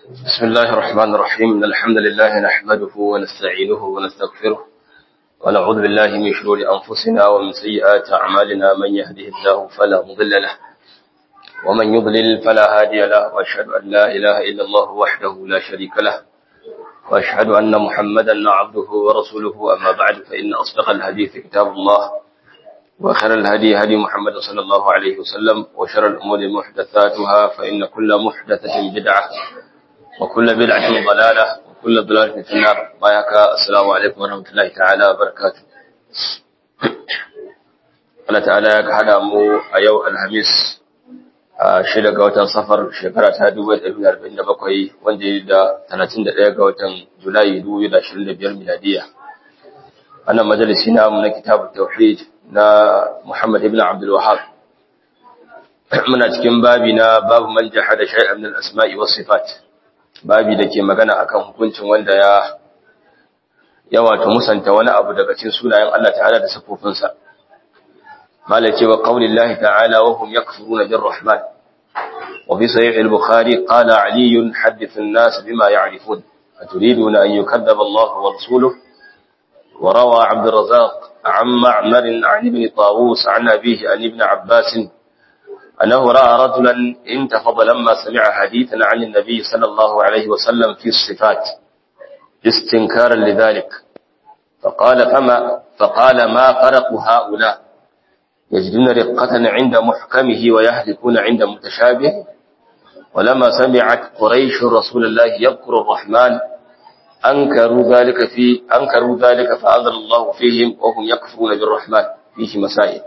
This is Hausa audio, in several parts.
بسم الله الرحمن الرحيم إن الحمد لله نحمده ونستعينه ونستغفره ونعوذ بالله من شرور أنفسنا ومن سيئات أعمالنا من يهده الله فلا مضل له ومن يضلل فلا هادي له وأشهد أن لا إله إلا الله وحده لا شريك له وأشهد أن محمدا عبده ورسوله أما بعد فإن أصدق الحديث كتاب الله وخير الهدي هدي محمد صلى الله عليه وسلم وشر الأمور محدثاتها فإن كل محدثة بدعة وكل بدعة ضلالة وكل ضلالة في النار بايك السلام عليكم ورحمة الله تعالى وبركاته Allah ta'ala ya hada mu a yau Alhamis a shida ga watan safar shekara ta 1947 wanda ya da 31 ga watan Julai 2025 miladiya. Wannan majalisi namu na kitabun tauhid na Muhammad ibn Abdul Wahhab. Muna cikin babi na babu man jahada shay'an min al-asma'i was sifat. babi da ke magana akan hukuncin wanda ya ya wato musanta wani abu daga cikin sunayen Allah ta'ala da sifofinsa mala cewa qaulillahi ta'ala wa hum yakfuruna birrahman wa fi sahih al-bukhari qala ali hadith an-nas bima ya'rifun aturiduna an yukadzdzaba Allah wa rasuluhu wa rawa 'abd ar-razzaq 'an ma'mar 'an ibn tawus 'an abihi an ibn abbas أنه رأى رجلا انتفض لما سمع حديثا عن النبي صلى الله عليه وسلم في الصفات استنكارا لذلك فقال فما فقال ما فرق هؤلاء يجدون رقة عند محكمه ويهلكون عند متشابه ولما سمعت قريش رسول الله يذكر الرحمن أنكروا ذلك في أنكروا ذلك فأنزل الله فيهم وهم يكفرون بالرحمن فيه مسائل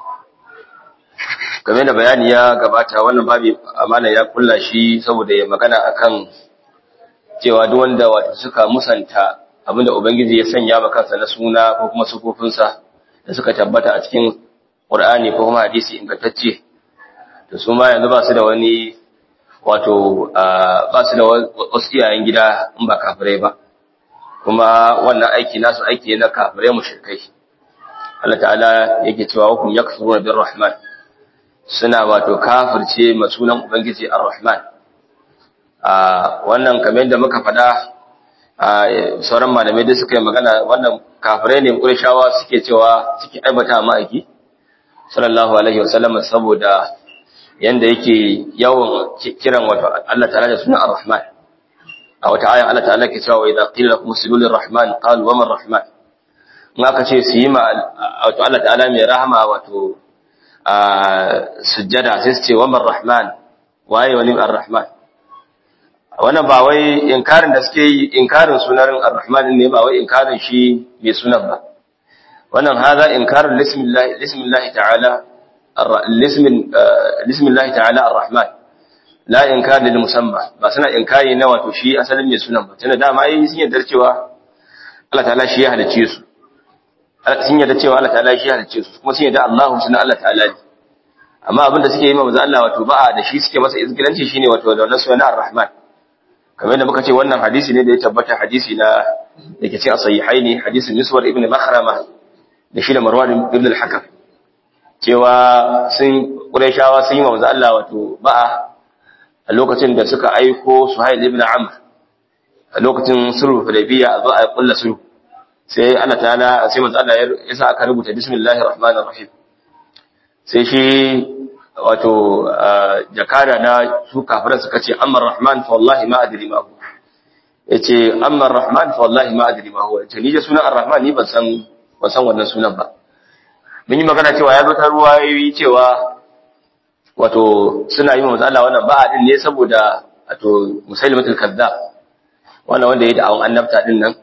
game da bayani ya gabata wannan babi amana ya kulla shi saboda ya magana akan cewa duk wanda wato suka musanta abinda ubangiji ya sanya maka kansa na suna ko kuma sufofinsa da suka tabbata a cikin Qur'ani ko kuma hadisi ingantacce to su ma yanzu ba su da wani wato ba su da wasu iyayen gida in ba kafirai ba kuma wannan aiki nasu aiki na kafirai mushrikai Allah ta'ala yake cewa hukum yakfuruna birrahman suna wato kafirce masunan Ubangiji Ar-Rahman. Wannan kamar da muka faɗa sauran malamai da suka yi magana wannan kafirai ne ƙurshawa suke cewa suke aibata ma'aiki, sallallahu Alaihi wasallam saboda yanda yake yawan kiran wato Allah ta'ala da sunan Ar-Rahman. A wata ayan Allah ta'ala ke cewa idan qila lakum usjudu rahman qalu wa man rahman. In aka ce su yi ma wato Allah ta'ala mai rahama wato sujjada sai su ce wa rahman waye wani ar-rahman wannan ba wai inkarin da suke yi inkarin sunan ar-rahman ne ba wai inkarin shi mai sunan ba wannan haza inkarin lismillah lismillah ta'ala lismin lismillah ta'ala ar-rahman la inkar lil musamma ba suna inkari na wato shi asalin mai sunan ba tunda dama yi sun yarda cewa Allah ta'ala shi ya halice su sun yarda cewa Allah ta'ala shi halicce su kuma sun yarda Allahu sunan Allah ta'ala ne amma abin da suke yi ma manzo Allah wato ba'a da shi suke masa izgilanci shine wato da wannan sunan Ar-Rahman kamar yadda muka ce wannan hadisi ne da ya tabbata hadisi na da ke cikin sahihaini hadisin Miswar ibn Makhrama da shi da Marwan ibn al-Hakam cewa sun Qurayshawa sun yi ma manzo Allah wato ba'a a lokacin da suka aiko Suhail ibn Amr a lokacin sulhu Hudaybiyya a zo a kulla sulhu sai Allah ta'ala sai manzo Allah ya sa aka rubuta bismillahir rahmanir rahim sai shi wato jakada na su kafiran suka ce amma rahman fa wallahi ma adri ma huwa yace amma rahman fa wallahi ma adri ma huwa yace ni je sunan ar-rahman ni ban san ban san wannan sunan ba mun yi magana cewa ya zo ta ruwayoyi cewa wato suna yi manzo Allah wannan ba'a din ne saboda wato musailimatul kazzab wannan wanda ya da'awan annabta din nan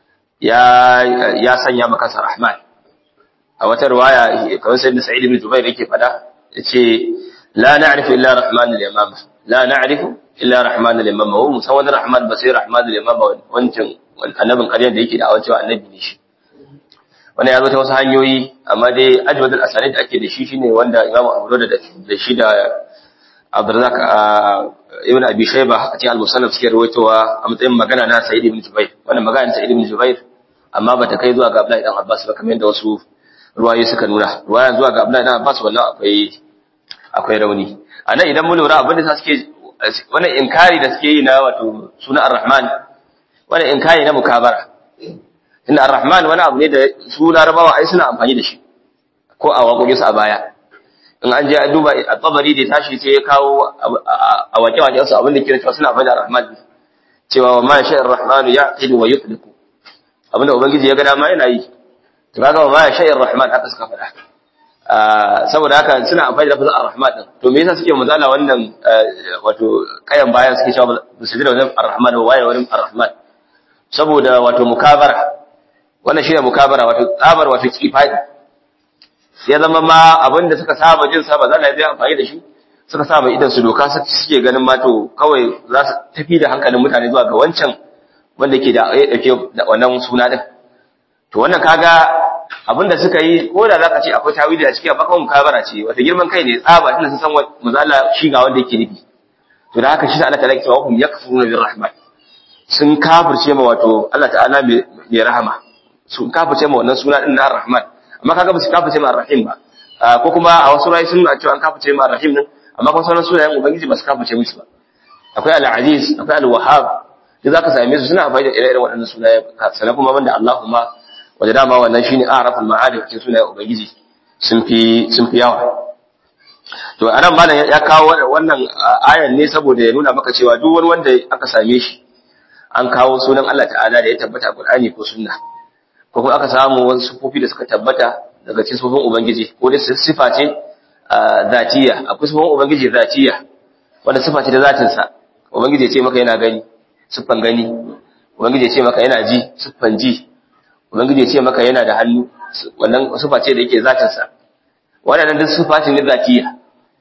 ya sanya maka sa Rahman a wata riwaya kawai sai da Sa'id ibn Jubair yake fada yace la na'rifu illa Rahman al-Yamama la na'rifu illa Rahman al-Yamama wa musan wani Rahman ba sai Rahman al-Yamama wancan annabin ƙaryar da yake da awancewa annabi ne shi wannan ya zo ta wasu hanyoyi amma dai ajwad al-asanid da ake da shi shine wanda Imam Abu Dawud da shi da Abdurrazzaq ibn Abi Shayba a cikin al-Musannaf suke rawaitowa a matsayin magana na Sa'id ibn Jubair wannan magana ta Sa'id ibn Jubair amma bata kai zuwa ga Abdullahi dan Abbas ba kamar yadda wasu ruwaye suka nuna ruwayan zuwa ga Abdullahi dan Abbas wannan akwai akwai rauni anan idan mun lura abin da suke wannan inkari da suke yi na wato suna ar-rahman wannan inkari na mukabara inda ar-rahman wani abu ne da su larabawa ai suna amfani da shi ko a waƙoƙinsu a baya in an je a duba a tsabari da tashi sai ya kawo a waƙe-waƙen su abin da ke cewa suna amfani da ar-rahman cewa wa ma sha'ir rahman ya idu wa yufliku abinda ubangiji ya ga dama yana yi to kaga wa ma sha'ir rahman haka suka faɗa saboda haka suna amfani da lafazin ar-rahman din to me yasa suke mazala wannan wato kayan bayan suke cewa ba su da wannan ar-rahman ba waye wurin ar-rahman saboda wato mukabara wannan shine mukabara wato tsabar wato kifadi ya zama ma abinda suka saba jin sa ba za a yi amfani da shi suka saba idan su doka suke ganin ma to kawai za su tafi da hankalin mutane zuwa ga wancan wanda ke da ya dauke da wannan suna din to wannan kaga abinda suka yi ko da zaka ce akwai tawili a ciki amma kawai mukabara ce wata girman kai ne tsaba tunda sun san mazala shi ga wanda yake nufi to da haka shi Allah ta'ala ke cewa hum yakfuruna bir rahman sun kafirce ma wato Allah ta'ala mai rahama sun kafirce ma wannan suna din na ar-rahman amma kaga ba su kafirce ma ar-rahim ba ko kuma a wasu rayu sun cewa an kafirce ma ar-rahim din amma kuma sauran sunayen ubangiji ba su kafirce musu ba akwai al-aziz akwai al-wahhab da zaka same su suna amfani da ire-iren waɗannan sunaye sannan kuma banda Allahumma wanda dama wannan shine a'raful ma'arif cikin sunayen ubangiji sun fi sun fi yawa to anan malam ya kawo wannan ayan ne saboda ya nuna maka cewa duk wani wanda aka same shi an kawo sunan Allah ta'ala da ya tabbata a Qur'ani ko sunna ko kuma aka samu wasu sifofi da suka tabbata daga cikin sifofin ubangiji ko dai sifa ce zatiya akwai sifofin ubangiji zatiya wanda sifa ce da zatin sa ubangiji ya ce maka yana gani siffan gani ubangiji ya ce maka yana ji siffan ji ubangiji ya ce maka yana da hannu wannan sifa ce da yake zatin sa wannan duk sifa ce ne zatiya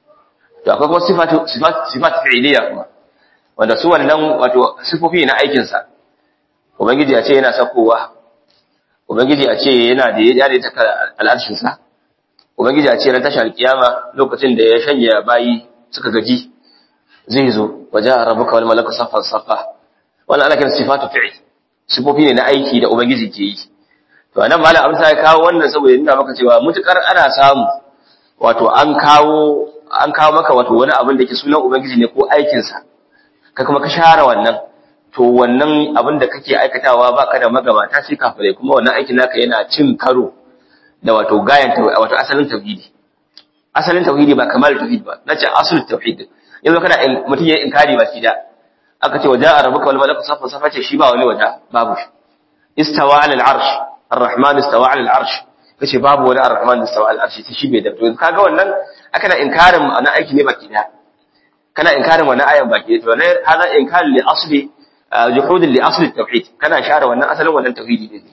to akwai kuma sifatu sifat sifat fi'liya kuma wanda su wannan wato sifofi na aikin sa ubangiji ya ce yana sakowa ubangiji ya ce yana da ya dade ta al'arshin sa ubangiji ya ce ran tashar kiyama lokacin da ya shanya bayi suka gaji zai zo waje rabbuka wal malaku saffan saffa wannan ana kiran sifatu fi'l sifofi ne na aiki da ubangiji ke yi to anan malam amsa ya kawo wannan saboda nuna maka cewa mutukar ana samu wato an kawo an kawo maka wato wani abin da ke sunan ubangiji ne ko aikin sa ka kuma ka share wannan to wannan abin da kake aikatawa baka da magabata sai kafirai kuma wannan aikin naka yana cin karo da wato gayan wato asalin tauhidi asalin tauhidi ba kamar tauhid ba nace asalin tauhid yanzu kana mutum ya inkari ba shi da aka ce waja rabbuka wal malaku safa safa ce shi ba wani waja babu shi istawa ala al arsh ar-rahman istawa ala al arsh kace babu wani ar-rahman istawa ala al arsh shi bai da to kaga wannan aka na inkarin ana aiki ne baki da kana inkarin wannan ayan baki to ne hada inkar li asli juhud li asli tauhid kana share wannan asalin wannan tauhidi ne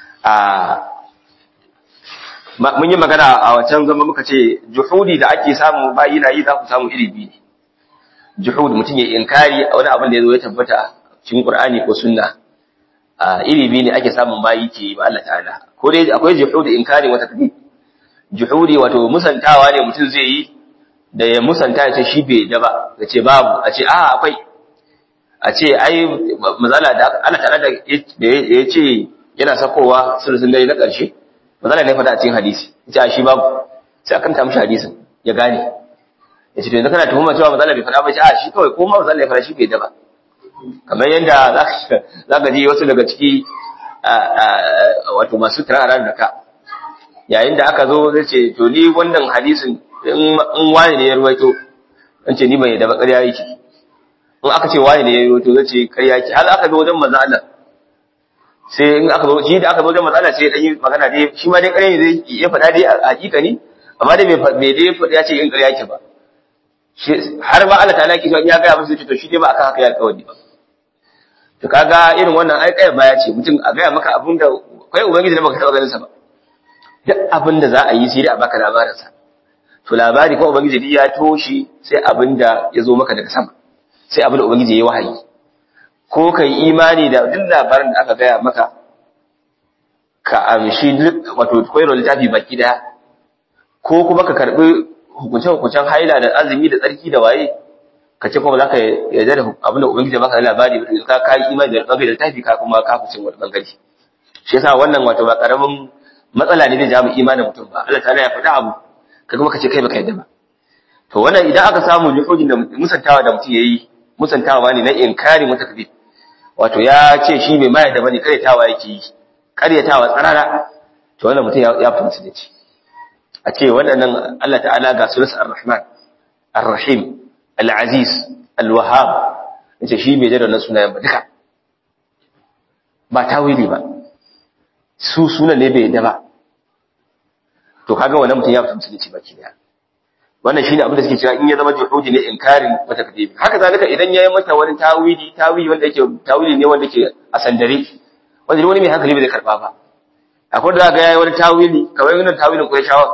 a mun yi magana a wancan zama muka ce juhudi da ake samu bayi na yi za ku samu iri biyu ne juhud mutum ya inkari a wani abin da ya zo ya tabbata cikin Qur'ani ko sunna a iri biyu ne ake samun bayi ke ba Allah ta'ala ko dai akwai juhud inkari wata kadi juhudi wato musantawa ne mutum zai yi da ya musanta ya ce shi bai da ba ya ce babu a ce a akwai a ce ai mazala da Allah ta'ala da ya ce yana sakowa sulusun dare na ƙarshe mazala ne faɗa a cikin hadisi ya ce shi babu sai akan ta mishi hadisin ya gane ya ce to yanzu kana tuhuma cewa mazala bai faɗa ba ce a shi kawai ko ma mazala ya faɗa shi bai da ba kamar yadda za ka ji wasu daga ciki wato masu turaren da ka yayin da aka zo zai ce to ni wannan hadisin in wani ne ya ruwaito an ce ni ban yadda ba ƙarya yake in aka ce wani ne ya ruwaito zai ce ƙarya yake har aka zo wajen manzo Allah sai in aka zo shi da aka zo wajen manzo Allah sai dan yi magana dai shi ma dai ƙarya ne zai ya faɗa dai a hakika ne amma dai bai dai faɗa ya ce in ƙarya yake ba har ba Allah ta'ala ke ya ga musu to shi dai ba aka haka ya alƙawari ba to kaga irin wannan ai kai baya ce mutum a gaya maka abin da kai ubangiji ne baka taɓa ganin sa ba duk abin da za a yi sai dai a baka labarin sa to labari ko ubangiji ya toshi sai abin da ya zo maka daga sama sai abin da ubangiji ya yi wahayi ko kai imani da duk labarin da aka gaya maka ka amshi duk wato koyarwa littafi baki daya ko kuma ka karbi hukunce-hukuncen haila da azumi da tsarki da waye ka ce kuma za ka yarda da abin da ubangiji baka labari ka kai imani da bangare da tafi ka kuma ka fice wani bangare shi yasa wannan wato ba karamin matsala ne zai ja mu imanin mutum ba Allah ta'ala ya faɗa abu ka kuma ka ce kai baka yarda ba to wannan idan aka samu juhudin da musantawa da mutum yayi musantawa ne na inkari mutakabbi wato ya ce shi bai mai da bane karyatawa yake yi karyatawa tsarara to wannan mutum ya fita musulunci a ce waɗannan Allah ta'ala ga sunan ar-rahman ar-rahim al-aziz al-wahhab yace shi bai da wannan sunayen ba duka ba tawili ba su sunan ne bai yadda ba to kaga wannan mutum ya fita musulunci baki daya wannan shine abin da suke cewa in ya zama juhudi ne inkarin mata kadibi haka zalika idan yayi mata wani tawili tawili wanda yake tawili ne wanda yake a sandare wanda wani mai hankali bai zai karba ba akwai da ga yayi wani tawili kamar wannan tawilin kuwa shawa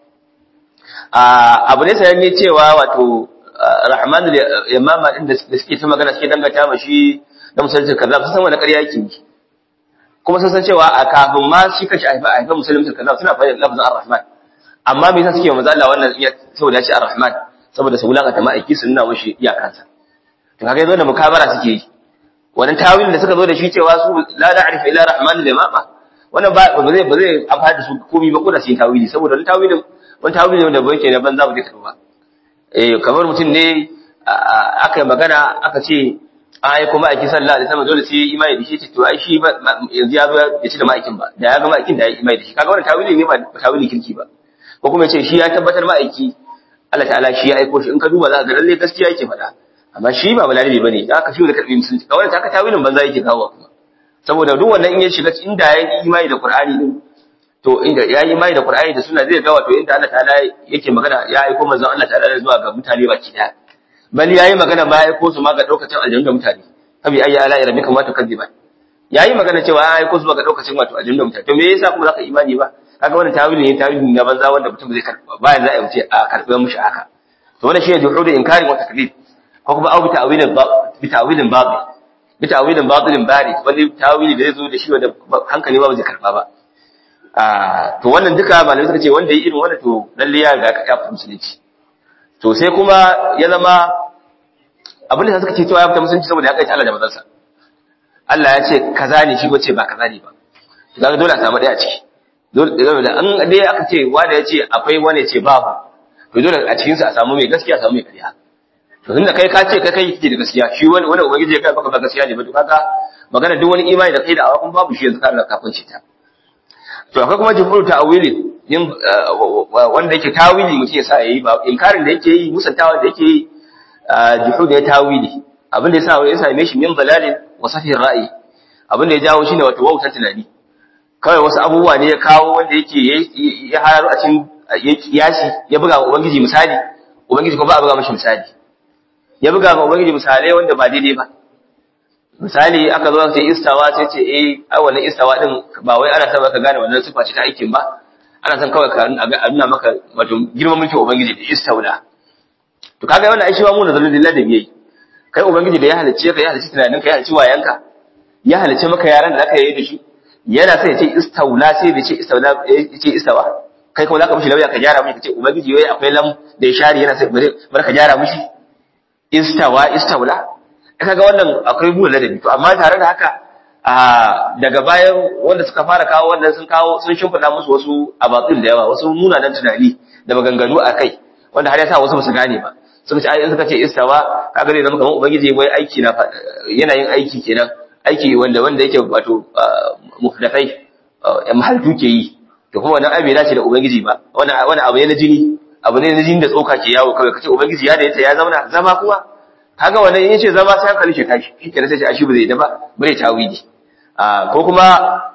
a abu ne sayan ne cewa wato rahman yamama din da suke ta magana suke dangata ma shi da musulunci kaza sun san wani ƙarya yake yi kuma sun san cewa a kafin ma shi kashi a haifar musulunci kaza suna fahimtar lafazin ar-rahman amma me yasa suke wa manzo Allah wannan iya saboda ya ce ar-rahman saboda su wulaka ta ma'aiki su nuna mashi iyakansa to kaga yazo da mukabara suke yi wannan tawilin da suka zo da shi cewa su la na'rifu illa rahman da mama wannan ba ba zai ba zai amfani da su komai ba ko da su yi tawili saboda wannan tawilin wani tawili ne da bai ke na banza ba zai karba eh kamar mutum ne aka yi magana aka ce ai kuma aiki sallallahu alaihi wasallam dole sai imani da shi ce to ai shi yanzu ya zo ya ci da ma'aikin ba da ya ga ma'aikin da ya imani da shi kaga wannan tawili ne ba tawili kirki ba ko kuma ce shi ya tabbatar ma'aiki Allah ta'ala shi ya aiko shi in ka duba za ka ga lalle gaskiya yake faɗa amma shi ba balalibi bane da aka shi da karbi musulunci kawai ta ka tawilin banza yake kawo kuma saboda duk wannan in ya shiga inda ya yi imani da Qur'ani din to inda ya yi imani da Qur'ani da suna zai ga wato inda Allah ta'ala yake magana ya aiko manzon Allah ta'ala zuwa ga mutane baki daya bali yayi magana ma ya aiko su ma ga daukacin aljanna da mutane kabi ayya ala rabbika ma tukadiban yayi magana cewa ya aiko su ga daukacin wato aljanna da mutane to me yasa kuma zaka imani ba kaga wannan tawili ne tawili na banza wanda mutum zai karba ba za a wuce a karbe mushi haka to wannan shine juhudu inkari wa taklid ko kuma au bi ta'wilin bi ta'wilin batil bi ta'wilin batilin bari wani tawili da zai zo da shi wanda hankali ba zai karba ba a to wannan duka malamai suka ce wanda yi irin wannan to lalle ya ga ka kafa musulunci to sai kuma ya zama abin da suka ce cewa ya fita musulunci saboda ya kai Allah da manzansa Allah ya ce kaza ne shi ko ce ba kaza ne ba kaga dole a samu daya a ciki dole da an dai aka ce wanda ya ce akwai wani ce babu to dole a cikin sa a samu mai gaskiya a samu mai ƙarya to tunda kai ka ce kai kai kike da gaskiya shi wani wani ubangiji ya kai baka ba gaskiya ne ba to kaga magana duk wani imani da kai da awakun babu shi yanzu ka da kafin shi ta to akwai kuma jumhur ta'awili yin wanda yake tawili mutum ya sa yayi ba inkarin da yake yi musantawa da yake yi jumhur da ya tawili abin da ya sa ya same shi min dalalin wa safin ra'ayi abin da ya jawo shine wato wautan tunani kawai wasu abubuwa ne ya kawo wanda yake ya hararu a cikin ya kiyasi ya buga wa ubangiji misali ubangiji kuma ba a buga mashi misali ya buga wa ubangiji misalai wanda ba daidai ba misali aka zo sai istawa sai ce eh ai wannan istawa din ba wai ana son ka gane wannan sifa ce ta aikin ba ana son kawai ka nuna maka wato girman mulkin ubangiji da istawla to kaga wannan ai shi ba mu nazarin lillahi da biyai kai ubangiji da ya halicce ka ya halicci tunanin ka ya halicci wayanka ya halicce maka yaran da aka yi da shi yana sai ya ce istawla sai bai ce istawla ya ce istawa kai kuma zaka mishi lauya ka gyara mishi ka ce ubangiji wai akwai lam da ya share yana sai bare ka gyara mishi istawa istawla kaga wannan akwai buɗe ladabi to amma tare da haka a daga bayan wanda suka fara kawo wannan sun kawo sun shimfiɗa musu wasu abatsin da yawa wasu munanan tunani da maganganu a kai wanda har ya sa wasu ba su gane ba suka ce ai suka ce istawa kaga zai zama kamar ubangiji wai aiki na yana yin aiki kenan aiki wanda wanda yake wato muhdafai ya mahaltu ke yi to kuma wannan abin dace da ubangiji ba wannan wannan abu ne na jini abu ne na jini da tsoka ke yawo kawai kace ubangiji ya da yace ya zauna zama kuma kaga wannan in yace zama sai hankali shi tashi shi kenan sai ce ashi ba zai da ba bare tawidi a ko kuma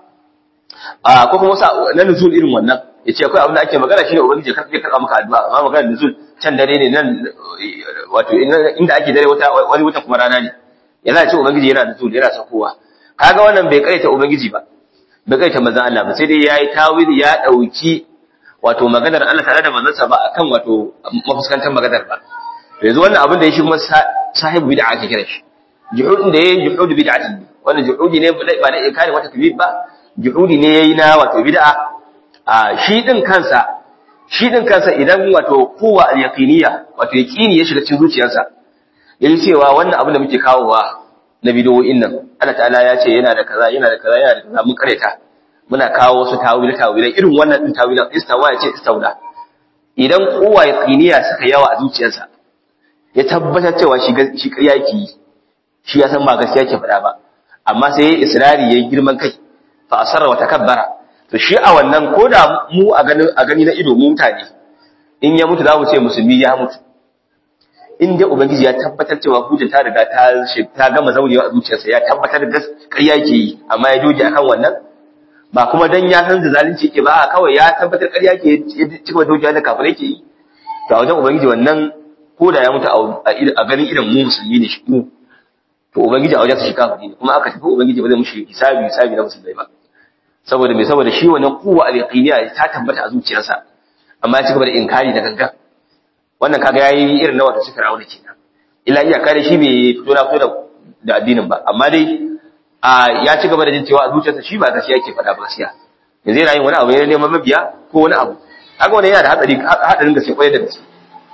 a ko kuma sa na nuzul irin wannan yace akwai abin da ake magana shine ubangiji ka zai karba maka addu'a amma magana nuzul can dare ne nan wato inda ake dare wata wani wata kuma rana ne yana ce ubangiji yana nuzul yana sakowa kaga wannan bai kaita ubangiji ba bai kaita manzon Allah ba sai dai yayi tawili ya dauki wato maganar Allah tare da manzansa ba akan wato mafuskantar maganar ba yanzu wannan abin da ya shi kuma sahibu bid'a ake kira shi juhudin da yayi juhud bid'ati wannan juhudi ne ba da ikari wata kabir ba juhudi ne yayi na wato bid'a a shi din kansa shi din kansa idan wato kowa al-yaqiniya wato yaqini ya shiga cikin zuciyarsa yayi cewa wannan abin da muke kawowa na bidiyoyin nan Allah ta'ala ya ce yana da kaza yana da kaza yana da kaza mun kareta muna kawo wasu tawili tawilai irin wannan din tawilan istawa ya ce istawla idan kowa yaqiniya suka yawa a zuciyarsa ya tabbatar cewa shi shi ƙarya yake yi shi ya san ba gaskiya yake faɗa ba amma sai yayi israri yayi girman kai fa asarra wa takabbara to shi a wannan koda mu a ganin a gani na ido mu mutane in ya mutu za mu ce musulmi ya mutu in dai ubangiji ya tabbatar cewa hujja ta riga ta ta gama zaurewa a zuciyarsa ya tabbatar da ƙarya yake yi amma ya doge akan wannan ba kuma dan ya san da zalunci yake ba kawai ya tabbatar ƙarya yake cika doge da kafirai yake yi to a wajen ubangiji wannan ko da ya mutu a ganin irin mu musulmi ne shi to ubangiji a wajen shi kafiri ne kuma aka tafi ubangiji ba zai mushi hisabi hisabi na musulmai ba saboda me saboda shi wannan kuwa al-yaqiniya ta tabbata a zuciyarsa amma ya ci gaba da inkari da gangan wannan kaga yayi irin na wata sifir aure kenan illa iya kare shi bai fito na fito da addinin ba amma dai a ya ci gaba da jin cewa a zuciyarsa shi ba gaskiya yake faɗa ba gaskiya yanzu yana yin wani abu ne neman mabiya ko wani abu haka wannan yana da hatsari hadarin gaske kwarai da gaske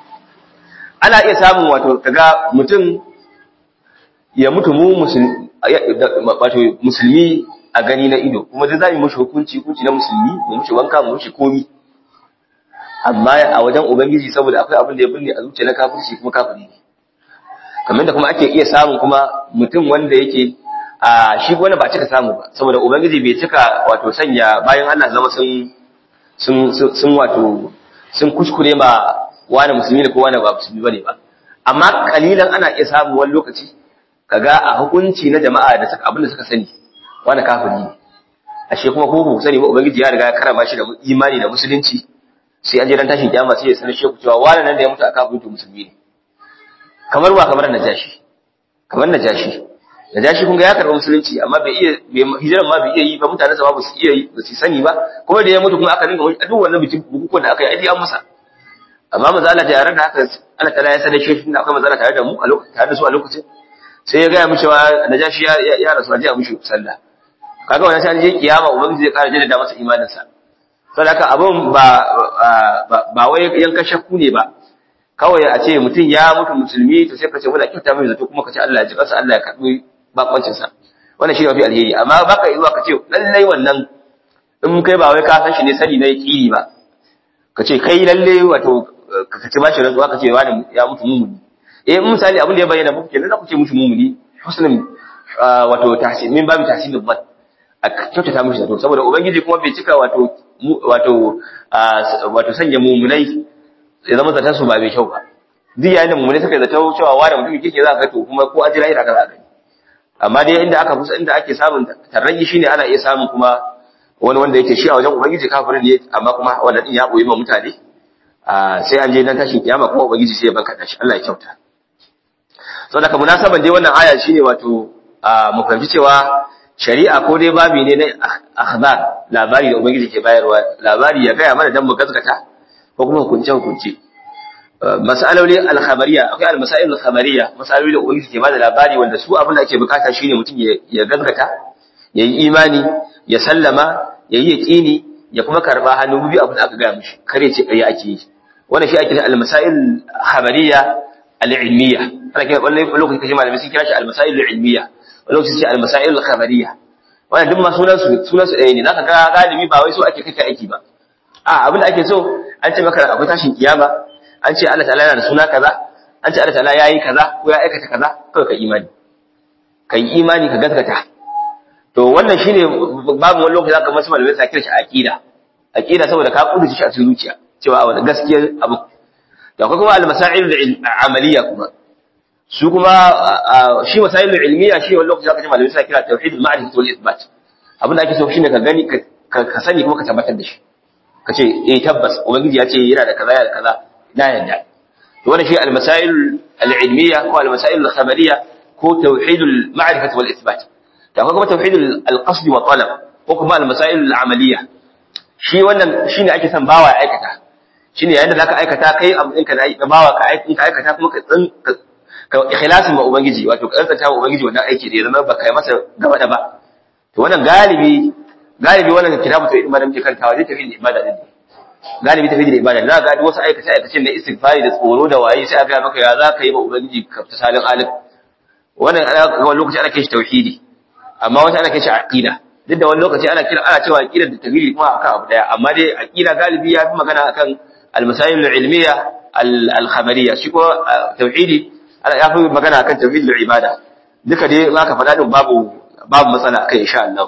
ana iya samun wato kaga mutum ya mutu mu musulmi wato musulmi a gani na ido kuma dai za mu mushi hukunci hukunci na musulmi mu mushi wanka mu mushi komi amma a wajen ubangiji saboda akwai abin da ya binne a zuciya na kafirci kuma kafiri ne kamar da kuma ake iya samun kuma mutum wanda yake a shi wani ba cika samu ba saboda ubangiji bai cika wato sanya bayan Allah zama sun sun sun wato sun kuskure ma wani musulmi ne ko wani ba musulmi bane ba amma kalilan ana iya samu wani lokaci kaga a hukunci na jama'a da suka abin da suka sani wani kafiri ne ashe kuma ko ba sani ba ubangiji ya riga ya karama shi da imani da musulunci sai an je dan tashin kiyama sai ya sanar sheku cewa wani nan da ya mutu a kafin to musulmi ne kamar ba kamar najashi kamar najashi najashi kun ga ya karɓi musulunci amma bai iya hijiran ma bai iya yi ba mutanen sa ba su iya yi ba su sani ba kuma da ya mutu kuma aka ringa wani duk wannan bikin bukukuwan da aka yi ai an masa amma maza Allah da yaran da haka Allah ta'ala ya sanar shi da akwai maza tare da mu a lokacin tare da su a lokacin sai ya gaya mishi wa najashi ya ya rasu a je a mishi sallah kaga wannan sai an je kiyama ubangiji zai kara jaddada masa imanin sa saboda abin ba ba wai yanka shakku ne ba kawai a ce mutum ya mutu musulmi to sai ka ce muna kyauta mai zato kuma ka ce Allah ya ji kansa Allah ya karbi bakoncin sa wannan shi ne mafi alheri amma baka yi zuwa ka ce lallai wannan in kai ba wai ka san shi ne sani na yaqini ba ka ce kai lalle wato ka ce bashi rantsuwa ka ce wani ya mutu mumuni eh misali abin da ya bayyana muku kenan za ku ce mushi mumuni husnul wato tahsin min babu tahsinul dhann a kyautata mishi zato saboda ubangiji kuma bai cika wato wato wato sanya mumunai ya zama zaton su ba mai kyau ba duk yayin da mumunai suka zato cewa wani mutum kike za ka to kuma ko ajira ira kaza gani amma dai inda aka fusa inda ake samun tarraji shine ana iya samun kuma wani wanda yake shi a wajen ubangiji kafirin ne amma kuma wanda din ya boye ma mutane sai an je dan tashin kiyama kuma ubangiji sai ya baka dashi Allah ya kyauta saboda ka munasaban dai wannan aya shine wato mu fahimci cewa shari'a ko dai babi ne na akhbar labari da ubangiji ke bayarwa labari ya gaya mana dan mu gaskata ko kuma hukunce hukunce masaloli al-khabariya akwai al-masail al-khabariya masaloli da ubangiji ke bada labari wanda su abin da ake bukata shine mutum ya gaskata ya yi imani ya sallama ya yi yaqini ya kuma karba hannu biyu abin da aka gaya mishi kare ce kai ake yi wannan shi ake al-masail khabariya al-ilmiya ana kira wannan lokacin kaje malamai sun kira shi al-masail al-ilmiya lokacin ce al-masail al-khabariyya wannan duk ma sunan su sunan su ɗaya ne zaka ga galibi ba wai so ake kake aiki ba a abin da ake so an ce maka akwai tashin kiyama an ce Allah ta'ala yana da suna kaza an ce Allah ta'ala yayi kaza ko ya aikata kaza kawai ka imani ka yi imani ka gaskata to wannan shine babu wani lokaci zaka masu malamai sa kira shi aqida aqida saboda ka kudurci shi a cikin zuciya cewa a wannan gaskiyar abu da akwai kuma al-masail al-amaliyya kuma su kuma shi masailul ilmiya shi wani lokaci zaka ji malamai suna kira tauhidul ma'rifati wal ithbat abin da ake so shine ka gani ka sani kuma ka tabbatar da shi ka ce eh tabbas ubangiji ya ce yana da kaza yana da kaza na yadda to wannan shi al-masail al-ilmiya ko al-masail al-khabariyya ko tauhidul ma'rifati wal ithbat da akwai kuma tauhidul al-qasd wa talab ko kuma al-masail al-amaliyya shi wannan shine ake son bawa ya aikata shine yayin da zaka aikata kai abin ka da bawa ka aikata kuma ka ka ikhlasin ma ubangiji wato ka tsanta ma ubangiji wannan aiki da ya zama baka yi masa gaba da ba to wannan galibi galibi wannan kitabu to ibada muke kantawa zai tafi da ibada ne galibi tafi da ibada za ga wasu aikace aikace na istighfari da tsoro da waye sai aka maka ya za ka yi ma ubangiji ka fita salin alif wannan ana wani lokaci ana kai shi tauhidi amma wata ana kai shi aqida duk da wani lokaci ana kira ana cewa aqida da tauhidi kuma akan abu daya amma dai aqida galibi ya fi magana akan al-masail al-ilmiya al-khabariyya shi ko tauhidi ya fi magana akan tauhidul ibada duka dai in aka faɗa din babu babu matsala kai insha Allah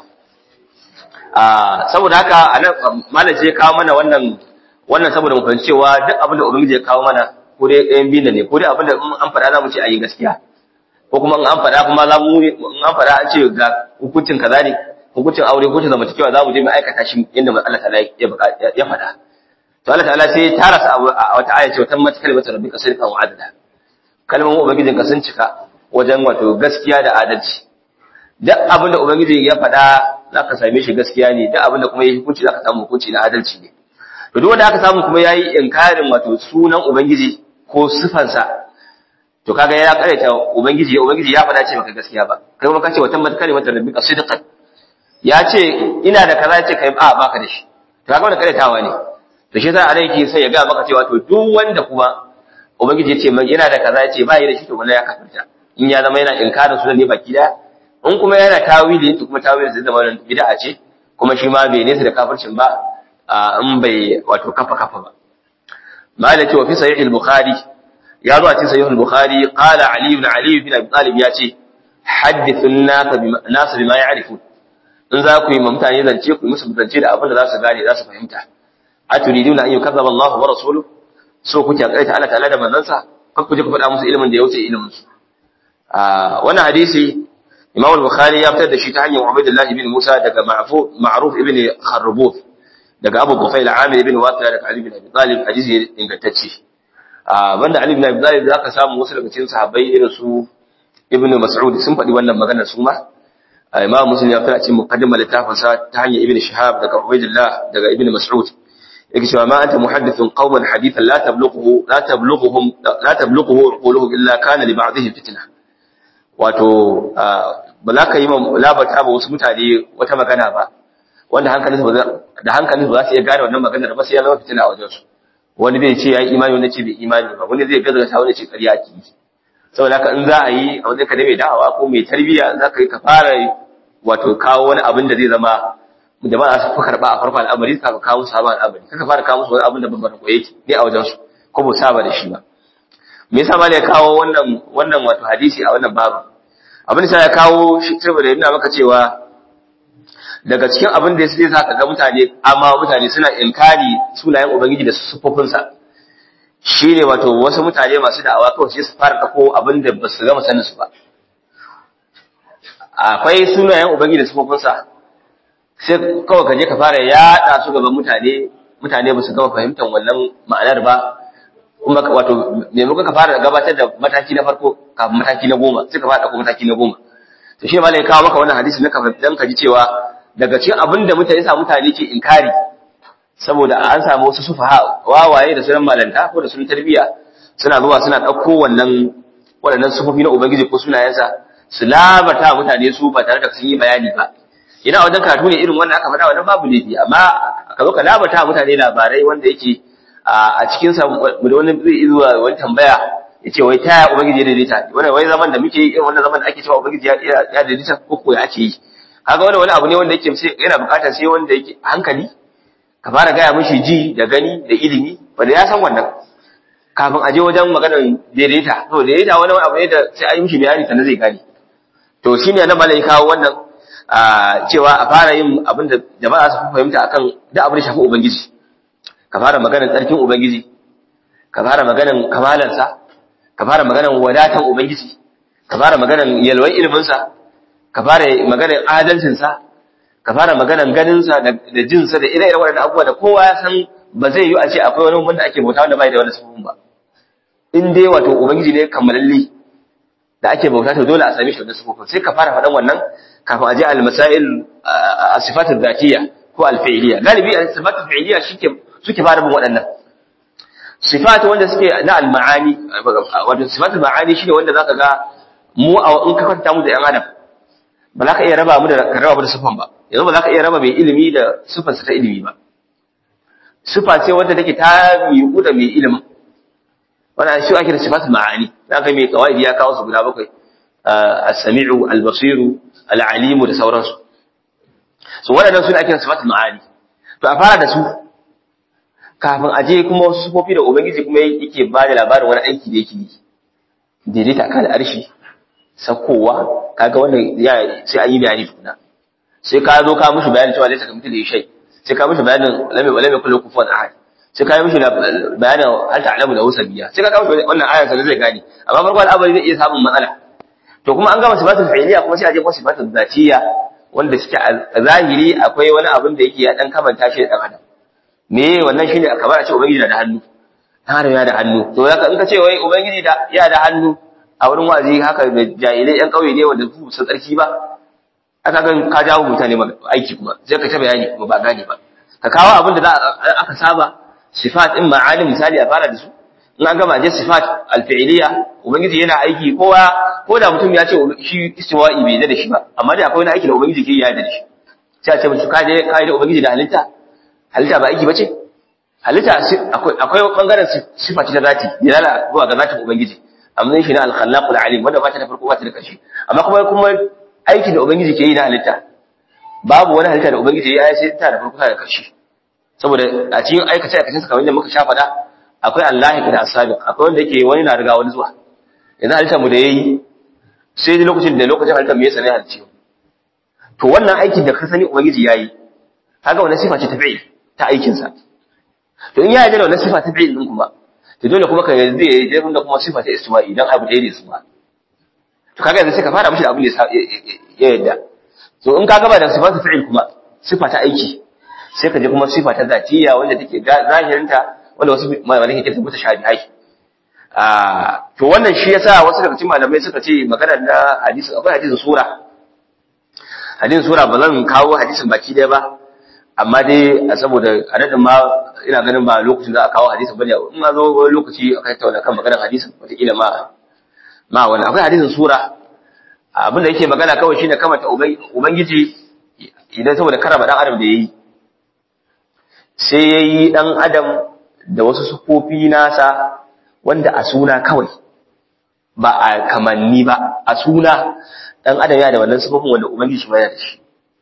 ah saboda haka anan malaje ya kawo mana wannan wannan saboda mu fahimci cewa duk abin da ubangiji ya kawo mana ko dai ɗayan biyu ne ko dai abin da in an faɗa za mu ce a yi gaskiya ko kuma in an faɗa kuma za mu in an faɗa an ce ga hukuncin kaza ne hukuncin aure hukuncin zamantakewa za mu je mu aikata shi yadda Allah ta'ala ya faɗa to Allah ta'ala sai ya tara su a wata aya ce wata mata kalmatu rabbika sidqan wa adala kalmomin ubangijin ka sun cika wajen wato gaskiya da adalci duk abin da ubangiji ya faɗa za ka same shi gaskiya ne duk abin da kuma ya hukunci za ka samu hukunci na adalci ne to duk wanda aka samu kuma yayi inkarin wato sunan ubangiji ko sifansa to kaga ya karaita ubangiji ubangiji ya faɗa ce maka gaskiya ba kai kuma kace wata mata kalmatu rabbika sidqan ya ce ina da kaza ya ce kai a baka da shi to kaga wannan karaitawa ne to shi yasa alaiki sai ya ga maka cewa to duk wanda kuma ubangiji ya ce mai yana da kaza ya ce ba yi da shi to wallahi ya kafirta in ya zama yana inkarin sunan ne baki daya in kuma yana tawili to kuma tawili zai zama wannan bid'a ce kuma shi ma bai nesa da kafircin ba in bai wato kafa kafa ba malaka wa fi sahih al-bukhari ya zo a cikin sahih al-bukhari qala ali ibn ali ibn abi talib ya ce hadithu an-nas bima ya'rifun in za ku yi ma mutane zance ku yi musu zance da abin da za su gane za su fahimta aturiduna an yukazzaba Allah wa rasuluhu so kuke kaita Allah ta'ala da manzansa kan ku je ku faɗa musu ilimin da ya wuce ilimin su wannan hadisi Imam al-Bukhari ya fitar da shi ta hanyar Ubaydullah ibn Musa daga Ma'ruf ibn Kharrubuf daga Abu Tufail Amir ibn Wasila daga Ali ibn Abi Talib hadisi ingantacce banda Ali ibn Abi Talib zaka samu wasu daga cikin sahabbai irin su Ibn Mas'ud sun faɗi wannan maganar su ma Imam Muslim ya fitar a cikin muqaddimar littafin sa ta hanyar Ibn Shihab daga Ubaydullah daga Ibn Mas'ud yake cewa ma anta muhaddithun qauman hadithan la tablughu la tablughuhum la tablughu quluhum illa kana li ba'dihim fitna wato ba za ka yi labata ba wasu mutane wata magana ba wanda hankalinsu da hankalinsu ba za su iya gane wannan maganar ba sai ya zama fitina a wajensu wani zai ce ya yi imani wani ce bai imani ba wani zai gazgata wani ce ƙarya ki saboda haka in za a yi a wajen ka da mai da'awa ko mai tarbiyya za ka yi ka fara wato kawo wani abin da zai zama jama'a su fi karɓa a farko al'amari ka kawo musu sabon al'amari kaka fara kawo musu wani abin da babban ko yake ne a wajensu ko ba saba da shi ba me yasa ma ne ya kawo wannan wannan wato hadisi a wannan babu abin da ya kawo shi saboda yana maka cewa daga cikin abin da sai zaka ga mutane amma mutane suna inkari sunayen ubangiji da sufofinsa shine wato wasu mutane masu da'awa kawai sai su fara dako abin da ba su gama sanin su ba akwai sunayen ubangiji da sufofinsa sai kawai ka je ka fara yaɗa su gaban mutane mutane ba su gama fahimtar wannan ma'anar ba kuma wato maimakon ka fara gabatar da mataki na farko kafin mataki na goma sai ka fara ɗauko mataki na goma to shi malai kawo maka wannan hadisi na ka dan ka ji cewa daga cikin abin da mutane sa mutane ke inkari saboda an samu wasu sufaha wawaye da sunan malanta ko da sunan tarbiyya suna zuwa suna ɗauko wannan waɗannan sufofi na ubangiji ko sunayensa su labata mutane su ba tare da sun yi bayani ba ina wajen karatu ne irin wannan aka faɗa wannan babu laifi amma ka zo ka labata mutane labarai wanda yake a cikin sa da wani zai zuwa wani tambaya ya ce wai taya ubangiji ya daidaita wannan wai zaman da muke yi irin wannan zaman da ake cewa ubangiji ya daidaita ko ko ya ake yi kaga wannan wani abu ne wanda yake sai yana bukatar sai wanda yake hankali ka fara gaya mishi ji da gani da ilimi wanda ya san wannan kafin a je wajen maganar daidaita to daidaita wani abu ne da sai an yi mishi bayani sannan zai gane to shine nan malai kawo wannan cewa a fara yin abin da jama'a su fahimta akan da abin da shafi ubangiji ka fara maganar tsarkin ubangiji ka fara maganar kamalansa ka fara maganar wadatan ubangiji ka fara maganar yalwan iliminsa ka fara maganar adalcinsa ka fara maganar ganinsa da jinsa da ire-iren waɗannan abubuwa da kowa ya san ba zai yi a ce akwai wani wanda ake bauta wanda bai da wani sufufin ba in dai wato ubangiji ne kammalalli da ake bauta to dole a same shi wannan sufufin sai ka fara faɗan wannan kafin a je al-masail as-sifat adh-dhatiyya ko al-fi'liyya galibi as-sifat al-fi'liyya shike suke fara bin waɗannan sifat wanda suke na al-ma'ani wato sifat al-ma'ani shine wanda zaka ga mu a in ka kwanta mu da yan adam ba za ka iya raba mu da ka raba mu da sifan ba yanzu ba za ka iya raba mai ilimi da sifarsa ta ilimi ba sifa ce wanda take ta miƙu da mai ilimin wannan shi ake da sifatul ma'ani zaka mai qawaidi ya kawo su guda bakwai as-sami'u al-basiru al-alimu da sauransu so waɗannan suna ake da sifatul ma'ani to a fara da su kafin a je kuma wasu sufofi da ubangiji kuma yake ba da labarin wani aiki da yake yi daidaita kan arshi sakowa kaga wannan ya sai an yi bayani tukuna sai ka zo ka mushi bayanin cewa laysa kamithlihi shay sai ka mushi bayanin lam lam yakul kufuwan ahad sai ka yi mishi bayanin hal ta'lamu lahu sabiya sai ka kawo wannan ayar sai zai gane amma farko al'amari zai iya samun matsala to kuma an gama sifatul fi'liya kuma sai a je kuma sifatul zatiyya wanda suke a zahiri akwai wani abin da yake ya dan kamanta shi da dan adam me wannan shine kamar a ce ubangiji na da hannu dan adam ya da hannu to zaka in ka ce wai ubangiji da ya da hannu a wurin wazi haka da jahilai yan kauye ne wanda su san tsarki ba aka ga ka jawo mutane aiki kuma sai ka ta bayani kuma ba gane ba ka kawo abin da aka saba sifat in ma'alim misali a fara da su in an gama je sifat alfi'liya ubangiji yana aiki kowa ko da mutum ya ce shi istiwa'i bai da shi ba amma dai akwai wani aiki da ubangiji ke yi ya da shi sai a ce mutum ka je ka yi da ubangiji da halitta halitta ba aiki bace halitta akwai akwai bangaren sifa ta zati dilala zuwa ga zatin ubangiji amma shi na al-khallaqul alim wanda ba ta da farko ba ta da ƙarshe amma kuma kuma aiki da ubangiji ke yi na halitta babu wani halitta da ubangiji ya yi sai ta da farko ta da ƙarshe saboda a cikin aikace aikacin sa kamar yadda muka sha faɗa akwai Allah da asabiq akwai wanda yake wani na riga wani zuwa yanzu halittar mu da yayi sai dai lokacin da lokacin halittar mu ya sani halicci to wannan aikin da ka sani ubangiji yayi kaga wannan sifa ce ta fi'il ta aikin sa to in ya yi da wannan sifa ta fi'il din kuma to dole kuma ka yanzu ya yi da kuma sifa ta istiwa'i dan abu ɗaya ne su ba to kaga yanzu sai ka fara mishi da abin da ya yadda to in ka gaba da sifa ta fi'il kuma sifa ta aiki sai ka je kuma sifa ta zatiya wanda take zahirinta wanda wasu malamai ke tabbata shabihai ah to wannan shi yasa wasu daga cikin malamai suka ce maganar na hadisi akwai hadisin sura hadisin sura ba zan kawo hadisin baki daya ba amma dai saboda adadin ma ina ganin ba lokacin da aka kawo hadisin bane in ma zo wani lokaci aka tattauna kan maganar hadisin wataƙila ma ma wani akwai hadisin sura abin da yake magana kawai shine kamata ubangiji idan saboda karama dan adam da yayi sai yayi dan adam da wasu sufofi nasa wanda a suna kawai ba a kamanni ba a suna dan adam ya da wannan sufofin wanda ubangiji shi yana da shi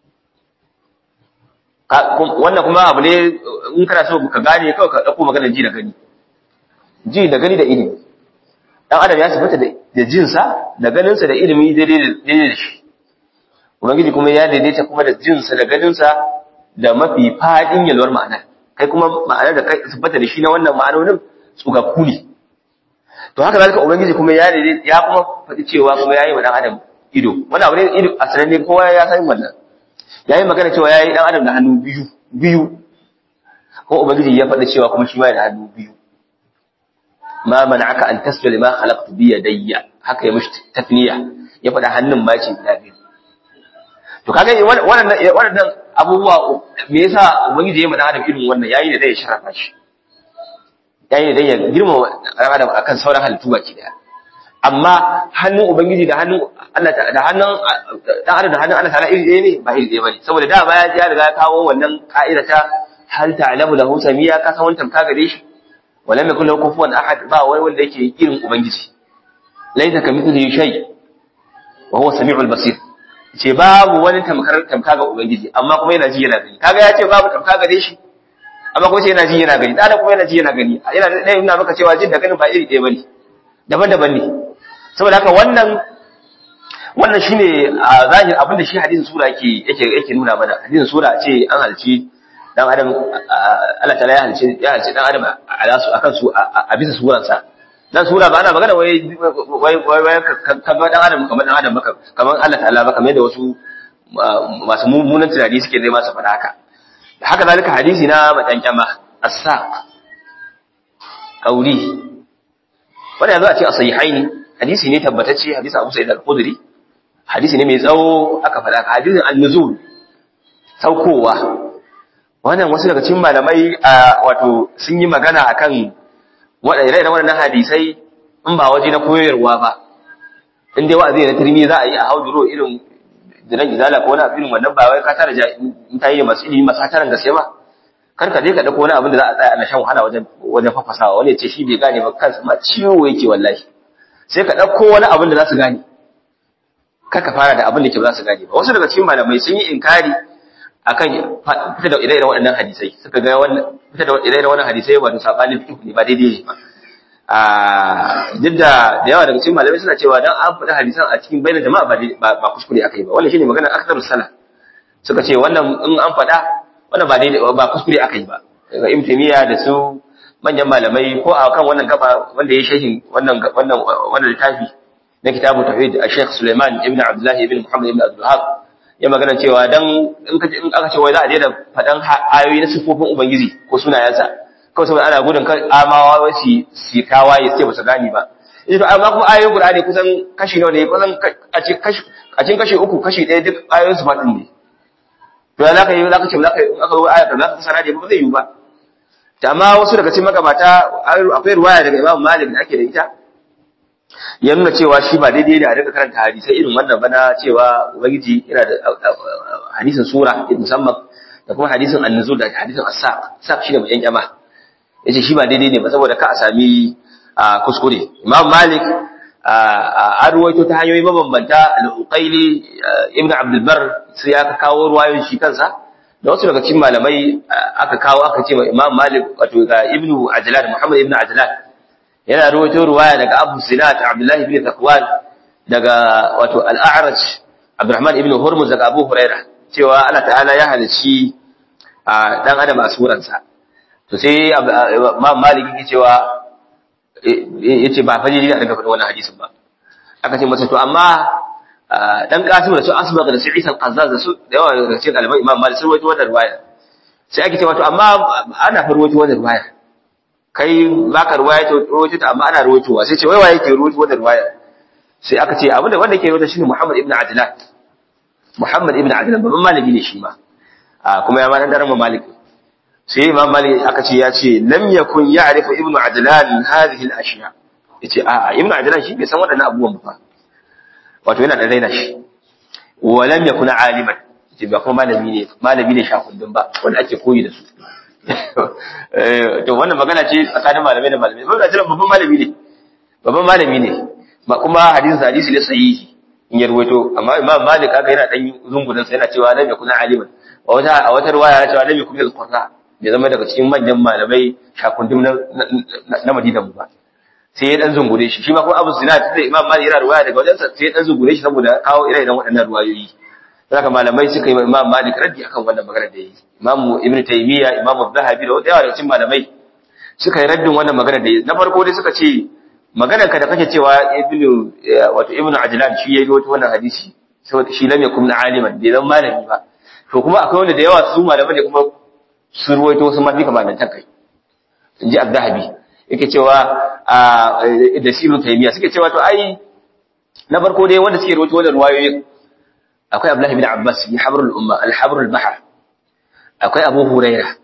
wannan kuma abu ne in kana so ka gane kawai ka dauko maganar ji da gani ji da gani da ilimi dan adam ya sifata da jinsa da ganinsa da ilimi daidai da shi ubangiji kuma ya daidaita kuma da jinsa da ganinsa da mafi fadin yalwar ma'ana kai kuma ma'anar da kai sifata da shi na wannan ma'anonin tsugakku ne to haka zalika ubangiji kuma ya daidaita ya kuma faɗi cewa kuma yayi wa dan adam ido wannan abu ne ido a sananne kowa ya san wannan yayi magana cewa yayi dan adam da hannu biyu biyu ko ubangiji ya faɗi cewa kuma shi ma da hannu biyu ma mana'aka an tasjuda lima khalaqtu bi yadayya haka ya mishi tafniya ya faɗa hannun ma ce guda biyu to kaga wannan wannan abubuwa me yasa ubangiji ya mada adam irin wannan yayi da dai ya sharafa shi yayi da dai ya girma adam akan sauran halittu baki daya amma hannun ubangiji da hannun Allah da hannun dan adam da hannun Allah ta'ala iri ɗaya ne ba iri ɗaya bane saboda da baya ya riga ya kawo wannan ka'ida ta hal ta'lamu lahu samiya ka san wannan ka gare shi walam yakul lahu kufuwan ahad ba wani wanda yake irin ubangiji laysa kamithlihi shay wa huwa samiul basir ce babu wani tamkar tamka ga ubangiji amma kuma yana ji yana gani kaga ya ce babu tamka gare shi amma kuma sai yana ji yana gani da kuma yana ji yana gani yana da ina maka cewa jin da ganin ba iri ɗaya bane daban-daban ne saboda haka wannan wannan shine a zahir abin da shi hadisin sura yake yake yake nuna mana hadisin sura ce an halci dan adam Allah ta'ala ya halci ya halci dan adam ala su akan su a bisa suransa dan sura ba ana magana wai wai wai kamar dan adam kamar dan adam maka kamar Allah ta'ala ba kamar da wasu masu mummunan tunani suke zai masa faɗa haka haka zalika hadisi na matankama as-saq qauli wanda yanzu a ce as-sahihaini hadisi ne tabbatacce hadisi Abu Sa'id al-Khudri hadisi ne mai tsawo aka faɗa hadisin an-nuzul saukowa wannan wasu daga cikin malamai wato sun yi magana akan waɗanda irin waɗannan hadisai in ba waje na koyarwa ba in dai wa'azi na turmi za a yi a hauduro irin jiran izala ko wani irin wannan ba wai ka tara mutane da masu ilimi masu tarin gaske ba kar ka je ka dauko wani abin da za a tsaya ana shan wahala wajen wajen fafasawa wani ya ce shi bai gane ba kansa ma ciwo yake wallahi sai ka dauko wani abin da za su gane kar ka fara da abin da ke ba za su gane ba wasu daga cikin malamai sun yi inkari akan fita da ire-iren waɗannan hadisai suka ga wannan fita da ire-iren wannan hadisai wato sabanin fiqh ne ba daidai ne ba a duk da da yawa daga cikin malamai suna cewa dan an faɗi hadisan a cikin bayyana jama'a ba ba kuskure aka yi ba wannan shine maganar akthar sala suka ce wannan in an faɗa wannan ba daidai ba kuskure aka yi ba daga ibn taymiya da su manyan malamai ko a kan wannan gaba wanda ya shehin wannan wannan wannan littafi na kitabu tauhid a Sheikh Suleiman ibn Abdullah ibn Muhammad ibn Abdul Wahhab ya magana cewa dan in ka in aka ce wai za a daina faɗan ayoyi na sifofin ubangiji ko sunayensa kawai saboda ana gudun kan amawa wasi si tawaye sai ba su gani ba ita to amma kuma ayoyin Qur'ani kusan kashi nawa ne kusan a cikin kashi a cikin kashi uku kashi ɗaya duk ayoyin su faɗin ne to za ka yi za ka ce za ka yi aka zo aya za ka fasara da ba zai yi ba ta amma wasu daga cikin magabata akwai ruwaya daga Imam Malik da ake da ita ya nuna cewa shi ba daidai ne a dinga karanta hadisai irin wannan bana cewa ubangiji yana da hadisin sura musamman da kuma hadisin annuzul da hadisin as-saq saq shi ne mai yankama yace shi ba daidai ne ba saboda ka a sami kuskure Imam Malik a ruwaito ta hanyoyi mabambanta al-Uqayli Ibn Abdul Barr sai ya kawo ruwayoyin shi kansa da wasu daga cikin malamai aka kawo aka ce Imam Malik wato ga Ibn Ajlan Muhammad Ibn Ajlan yana ruwaito ruwaya daga Abu Sinat Abdullah ibn Zakwan daga wato Al-A'raj Abdurrahman ibn Hurmuz daga Abu Huraira cewa Allah ta'ala ya halicci dan adam a suransa to sai Imam Malik yake cewa yace ba fa ne a daga faɗin wannan hadisin ba aka ce masa to amma dan Qasim da su Asbagh da su Isa al-Qazzaz da su da yawa daga cikin ɗaliban Imam Malik sun rawaito wannan ruwaya sai ake cewa to amma ana fa rawaito wannan ruwaya kai baka ruwaya to rawaito ta amma ana rawaitowa sai ce wai waye ke rawaito wannan ruwaya sai aka ce abinda wanda ke rawaito shine Muhammad ibn Adlan Muhammad ibn Adlan babban malami ne shi ma kuma ya ma dan daren Malik sai Imam Malik aka ce ya ce lam yakun ya'rifu ibn Adlan hadhihi al-ashya yace a ibn Adlan shi bai san waɗannan abubuwan ba wato yana da raina shi wa lam yakun aliman yace ba kuma malami ne malami ne shakundun ba wanda ake koyi da su to wannan magana ce tsakanin malamai da malamai ba da babban malami ne babban malami ne ba kuma hadisin hadisi ne sahihi in ya ruwaito amma imam malik kaga yana dan zungudan sa yana cewa lam yakun aliman a wata a wata riwaya yana cewa lam yakun al-qurra bai zama daga cikin manyan malamai shakundum na na Madina ba sai ya dan zungure shi shi ma kuma Abu Zinad da Imam Malik yana riwaya daga wajensa sai ya dan zungure shi saboda kawo ire-iren waɗannan riwayoyi haka malamai suka yi Imam Malik raddi akan wannan magana da yi Imam Ibn Taymiyyah Imam Zahabi da yawa daga cikin malamai suka yi raddin wannan magana da yi na farko dai suka ce maganar ka da kake cewa Ibn wato Ibn Ajlan shi yayi wata wannan hadisi saboda shi lam yakun aliman bai zan malami ba to kuma akwai wanda da yawa su malamai da kuma sun ruwaito sun mafi kamar nan kai inji Az-Zahabi yake cewa da Ibn Taymiyyah suke cewa to ai na farko dai wanda suke ruwaito wannan ruwayoyin akwai Abdullahi bin Abbas bi habrul umma al-habrul bahr akwai Abu Huraira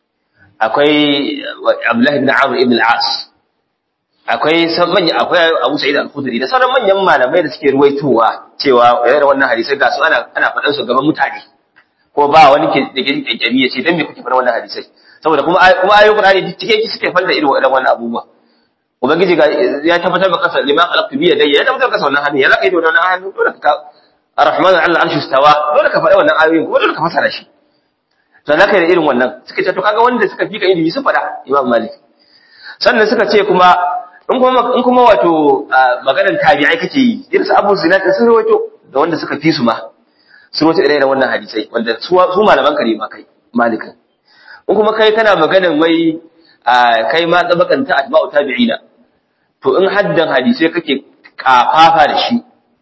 akwai Abdullahi bin Amr ibn al-As akwai manya akwai Abu Sa'id al-Khudri da sauran manyan malamai da suke ruwaitowa cewa irin wannan hadisai ga su ana ana faɗan su gaban mutane ko ba wani ke da ke kyakkyabi ya ce dan me kuke faɗa wannan hadisai saboda kuma kuma ayoyin Qur'ani duk cike ki suke falla irin wannan abubuwa ubangiji ga ya tabbatar maka kasa lima khalaqtu bi yadayya ya tabbatar maka wannan hannu ya laka da wannan hannu dole ka Ar-Rahman 'ala al-'arshi istawa dole ka faɗa wannan ayoyin kuma dole ka fasara shi to zaka da irin wannan suka ce to kaga wanda suka fika ilimi sun faɗa Imam Malik sannan suka ce kuma in kuma in kuma wato maganar tabi'ai kake yi irin su Abu Zinad sun rawaito da wanda suka fi su ma sun rawaito irin wannan hadisai wanda su su malaman kare ma kai Malik in kuma kai kana maganar wai kai ma tsabakan ta atba'u tabi'ina to in haddan hadisai kake kafafa da shi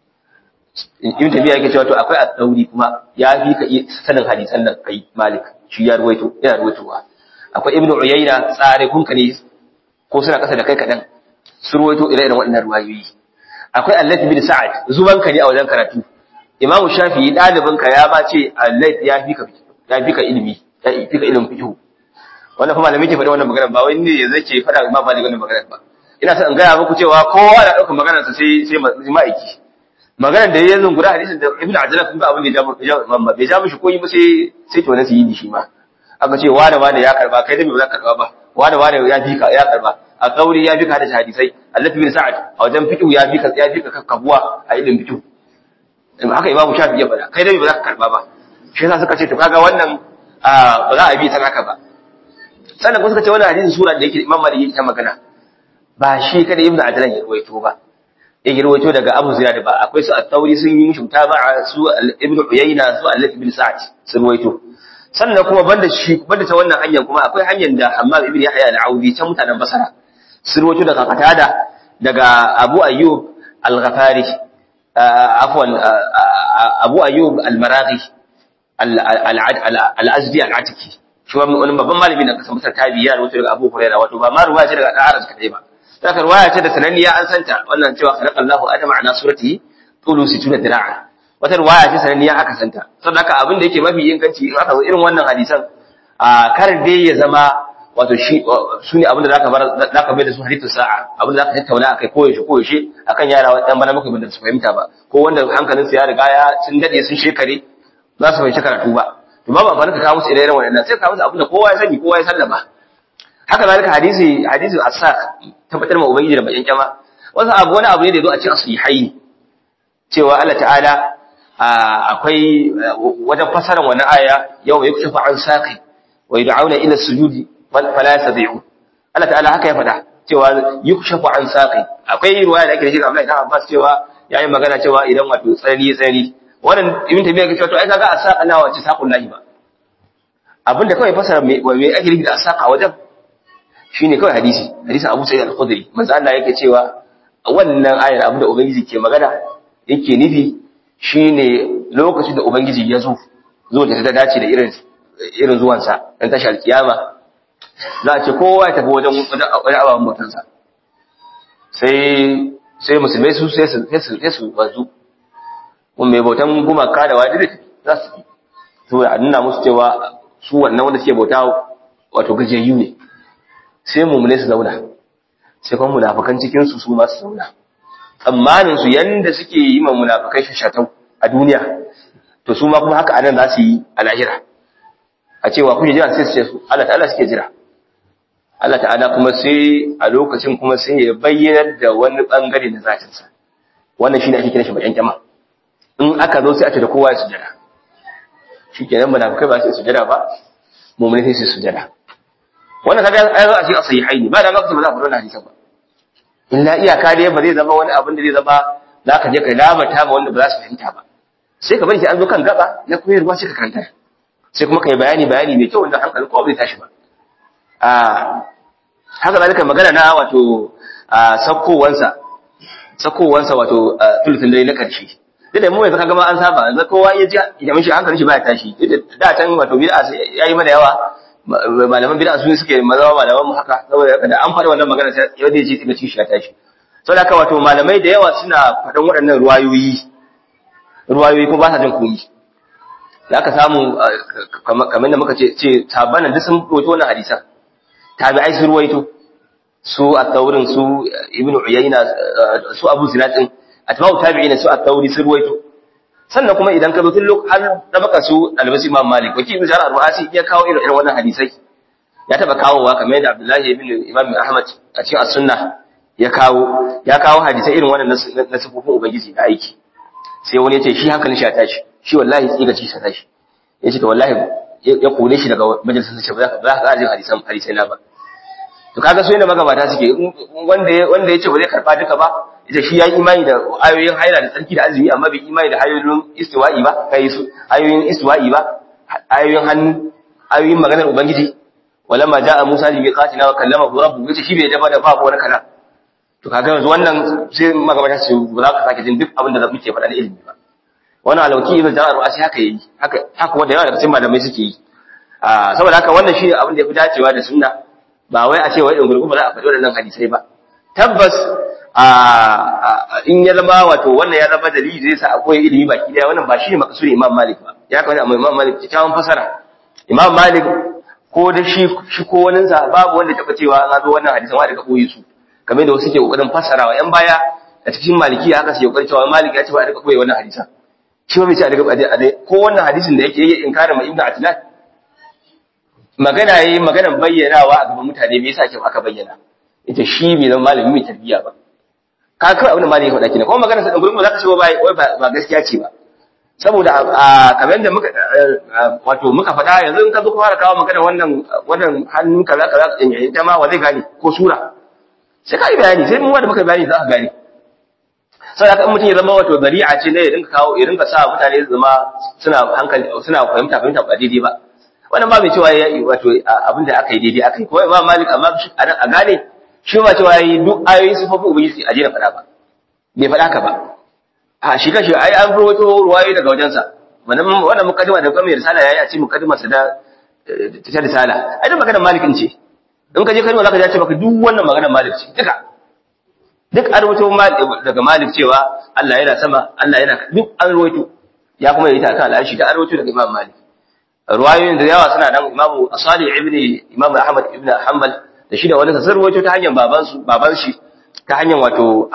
in tafiya yake cewa to akwai at-tauri kuma ya fi ka sanin hadisan nan kai Malik shi ya ruwaito yana ruwaitowa akwai Ibn Uyayna tsare kun ne ko suna kasa da kai kadan su ruwaito ire-iren waɗannan ruwayoyi akwai Allah bin Sa'ad zuban ka ne a wajen karatu Imam Shafi'i dalibin ka ya ba ce Allah ya fi ka ya fi ka ilimi ya fi ka ilimin fiqh wannan kuma malami ke faɗi wannan magana ba wai ne ya zake faɗa Imam Malik wannan magana ba ina son in gaya muku cewa kowa na ɗaukar maganarsa sai sai ma'aiki maganar da ya zungura hadisin da ibnu ajlan kun ga abin da ya ja mamma bai ja mishi koyi ba sai sai to nasu yi shi ma aka ce wani wani ya karba kai da me ba za ka karba ba wani wani ya fika ya karba a kauri ya fika da hadisai allati bin sa'ad a wajen fiqh ya fika ya fika kakkabuwa a ilimin fiqh haka imamu shafi ya faɗa kai da me ba za ka karba ba shi yasa suka ce to kaga wannan ba za a bi ta haka ba sannan kuma suka ce wannan hadisin sura da yake imam malik yake ta magana ba shi kada ibnu adlan ya ruwaito ba ya ruwaito daga abu ziyad ba akwai su at-tawri sun yi shubta ba su ibnu uyayna su al ibn sa'd sun ruwaito sannan kuma banda shi banda ta wannan hanyar kuma akwai hanyar da hammam ibn yahya al-audi ta mutanen basara sun ruwaito daga qatada daga abu ayyub al-ghafari afwan abu ayyub al-maraghi al-azdi al-atiki shi wani babban malami na kasan masar tabiya da wato daga abu hurairah wato ba ma ruwaya ce daga ɗan kadai ba saka ruwaya ce da sananniya an santa wannan cewa khalaqa Allahu adama ala suratihi tulu situna dira'a wata ruwaya ce sananniya aka santa saboda haka abin da yake mafi inganci in aka zo irin wannan hadisan a kar dai ya zama wato shi su ne abin da zaka bar zaka bai da su hadithu sa'a abin da zaka tattauna akai koyaushe koyaushe akan yara dan bana muka bin da su fahimta ba ko wanda hankalinsu ya riga ya sun dade sun shekare za su fahimci karatu ba to babu amfani ka kawo musu ire-iren waɗannan sai ka kawo musu abin da kowa ya sani kowa ya sallama haka zalika hadisi hadisi as-saq tabbatar ma ubangiji da bayan kyama wasu abu wani abu ne da yazo a cikin sahihai cewa Allah ta'ala akwai wajen fasaran wani aya yau mai kushe an saqi wa yad'una ila sujudi fala yastati'u Allah ta'ala haka ya faɗa cewa yukshafu an saqi akwai riwaya da ake da shi Abdullahi ibn Abbas cewa yayin magana cewa idan wato tsari tsari wannan ibn tabiya ke cewa to ai kaga asaqa na wace saqul lahi ba abinda kawai fasara me me ake nufi da asaqa wajen shine kawai hadisi hadisin Abu Sa'id al-Khudri manzo Allah yake cewa wannan ayar abinda ubangiji ke magana yake nufi shine lokacin da ubangiji ya zo zo da ta dace da irin irin zuwan sa dan tashi alkiyama za a ce kowa ya tafi wajen wajen ababen mutunsa sai sai musulmai su sai su sai su bazu kuma mai bautan gumaka da wadi za su yi to a nuna musu cewa su wannan wanda suke bauta wato gajiyayyu ne sai mummune su zauna sai kuma munafukan cikin su su ma su zauna tsammanin su yanda suke yi ma munafukai shashatau a duniya to su ma kuma haka anan za su yi a lahira a cewa kuke jira sai su ce su Allah ta'ala suke jira Allah ta'ala kuma sai a lokacin kuma sai ya bayyana da wani bangare na zatinsa wannan shine ake kira shi bayan jama'a in aka zo sai a ce da kowa ya sujada shi ke nan munafikai ba su sujada ba mummuni sai su sujada wannan kaga ai za a ce a sahihaini ba da ga ba za a fara wannan hadisan ba illa iyaka dai ba zai zama wani abin da zai zama za ka je ka labata ma wanda ba za su fahimta ba sai ka bari sai an zo kan gaba na koyarwa sai ka karanta sai kuma ka yi bayani bayani mai kyau wanda hankali ko bai tashi ba a haka zalika magana na wato sakkowansa sakkowansa wato tulutun dare na karshe duk da mu yanzu kaga ma an saba yanzu kowa ya ji ya mishi hankalin shi baya tashi da can wato bid'a yayi mana yawa malaman bid'a su suke mazawa malaman mu haka saboda da an faɗi wannan magana sai yau da ji tiga shi ya tashi saboda haka wato malamai da yawa suna faɗan waɗannan ruwayoyi ruwayoyi kuma ba sa jin koyi za ka samu kamar da muka ce ce tabanan duk sun roto wannan hadisan tabi'ai sun ruwaito su at-taurin su ibnu uyayna su abu zinad din atba'u tabi'ina su at-tauri sun ruwaito sannan kuma idan ka zo tun har da baka su albasi imam malik wakil ibn jarir ruasi ya kawo irin irin wannan hadisai ya taba kawowa kamar yadda abdullahi ibn imam ahmad a cikin as-sunnah ya kawo ya kawo hadisai irin wannan na sifofin ubangiji da aiki sai wani ya ce shi hankalin shi ya tashi shi wallahi tsiga ci sa tashi ya ce to wallahi ya kone shi daga majalisar sa ba za ka jin hadisan hadisai na ba to kaga so inda magabata suke wanda wanda ya ce ba zai karba duka ba ita shi ya yi imani da ayoyin haila da tsarki da azumi amma bai imani da ayoyin istiwa'i ba kai su ayoyin istiwa'i ba ayoyin hannu ayoyin maganar ubangiji walamma ja'a Musa bi miqatina wa kallama rabbuhu yace shi bai dafa da babu wani kana to kaga yanzu wannan sai magabata su ba za ka sake jin duk abin da muke faɗa da ilimi ba wannan alauki ibn jarar ru'asi haka yi haka haka wanda yawa daga cikin malamai suke yi saboda haka wannan shi abin da ya fi dacewa da sunna ba wai a ce wai dungurgun ba za a faɗi waɗannan hadisai ba tabbas in ya zama wato wannan ya zama dalili zai sa akwai ilimi baki daya wannan ba shi ne makasuri imam malik ba ya kawai amma imam malik kyakkyawan fasara imam malik ko da shi shi ko wani sa babu wanda taɓa cewa an zo wannan hadisan wa daga koyi su kamar da wasu ke kokarin fasarawa yan baya a cikin malikiya haka sai kokarin cewa malik ya ce ba a daga koyi wannan hadisan shi ba bai ce a daga a dai ko wannan hadisin da yake yi inkarin ibnu atlan magana yayi maganar bayyanawa a gaban mutane me yasa ke aka bayyana ita shi bai zama malami mai tarbiyya ba ka kawai abin da malami ya faɗa kenan kuma magana sa gurin ba za ka ce wai ba gaskiya ce ba saboda a kamar da muka wato muka faɗa yanzu in ka zo ka fara kawo magana wannan wannan hannun kaza kaza din yayin ta ma wa zai gane ko sura sai ka yi bayani sai mun wanda muka bayani za ka gane sai da mutum ya zama wato zari'a ce ne ya dinka kawo ya dinka sa mutane su zama suna hankali suna fahimta fahimta ba daidai ba wannan ba mai cewa ya wato abin da aka yi daidai aka yi ko imam malik amma a gane shi ba cewa yi duk ayoyi sifofin ubangiji a jera faɗa ba bai faɗa ka ba a shi kashi ai an rawaito ruwayoyi daga wajensa wannan wannan mukaddima da kuma risala yayi a ce mukaddima sa da ta risala ai da maganar malikin ce in ka je kalma zaka ji ce maka duk wannan maganar malik ce duka duk an rawaito daga malik cewa Allah yana sama Allah yana duk an rawaito ya kuma yi ta kan al'ashi da an rawaito daga imam malik ruwayoyin da yawa suna nan imamu asali ibni imam ahmad ibn hanbal da shi da wani sun rawaito ta hanyar babansu baban shi ta hanyar wato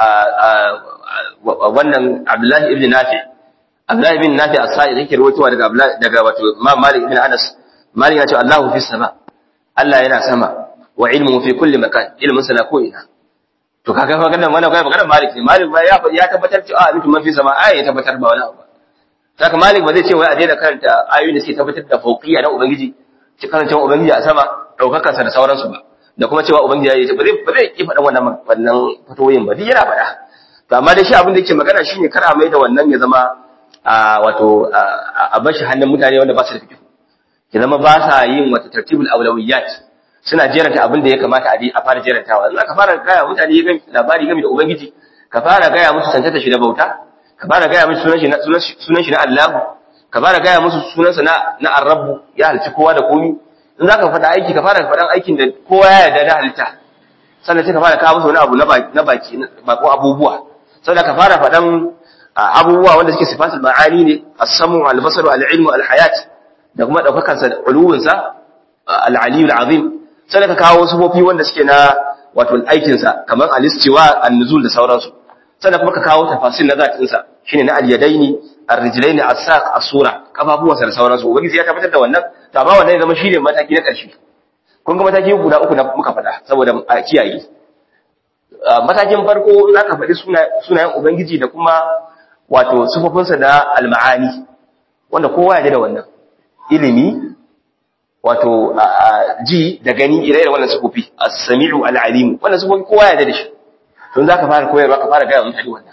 wannan abdullahi ibn nafi abdullahi ibn nafi asali yake rawaitowa daga daga wato imam malik ibn anas malik ya ce allahu fi sama allah yana sama wa ilmu fi kulli makan ilmun sana ko ina to kaga maganar wannan kai maganar malik ne malik ba ya ya tabbatar cewa mutum man fi sama ai ya tabbatar ba wani abu saka malik ba zai ce wai a daina karanta ayoyin da suke tabbatar da fauqiyya na ubangiji ci karancewa ubangiji a sama daukakar sa da sauransu ba da kuma cewa ubangiji ya yi ba zai ba zai ki faɗan wannan wannan fatoyin ba duk yana faɗa to amma dai shi abin da yake magana shine kar a mai da wannan ya zama a wato a bashi hannun mutane wanda ba su da fikihu ya zama ba sa yin wata tartibul awlawiyat suna jeranta abin da ya kamata a bi a fara jerantawa in aka fara gaya mutane labari game da ubangiji ka fara gaya musu cancanta shi da bauta ka fara gaya musu sunan shi na sunan shi na Allah ka fara gaya musu sunansa na na Ar-Rabb ya halci kowa da komi in zaka faɗa aiki ka fara faɗan aikin da kowa ya yarda da halitta sannan sai ka fara kawo musu wani abu na baki bako abubuwa sannan ka fara faɗan abubuwa wanda suke sifatul ma'ani ne as-samu al-basar al-ilmu al-hayat da kuma daukakan sa uluwin sa al-ali al-azim sannan ka kawo sufofi wanda suke na wato aikin sa kamar al-istiwa an-nuzul da sauransu sannan kuma ka kawo tafasil na zatin sa shine na al-yadaini ar-rijlaini as-saq as-sura kafafuwansa da sauransu ubangiji ya tabbatar da wannan to amma wannan ya zama shine mataki na ƙarshe kun ga mataki guda uku na muka faɗa saboda a kiyaye matakin farko in aka faɗi sunayen ubangiji da kuma wato sufofinsa da al-ma'ani wanda kowa ya da wannan ilimi wato ji da gani ire da wannan sufofi as-sami'u al-alim wannan sufofi kowa ya da shi to za ka fara koyarwa ka fara gaya mutane wannan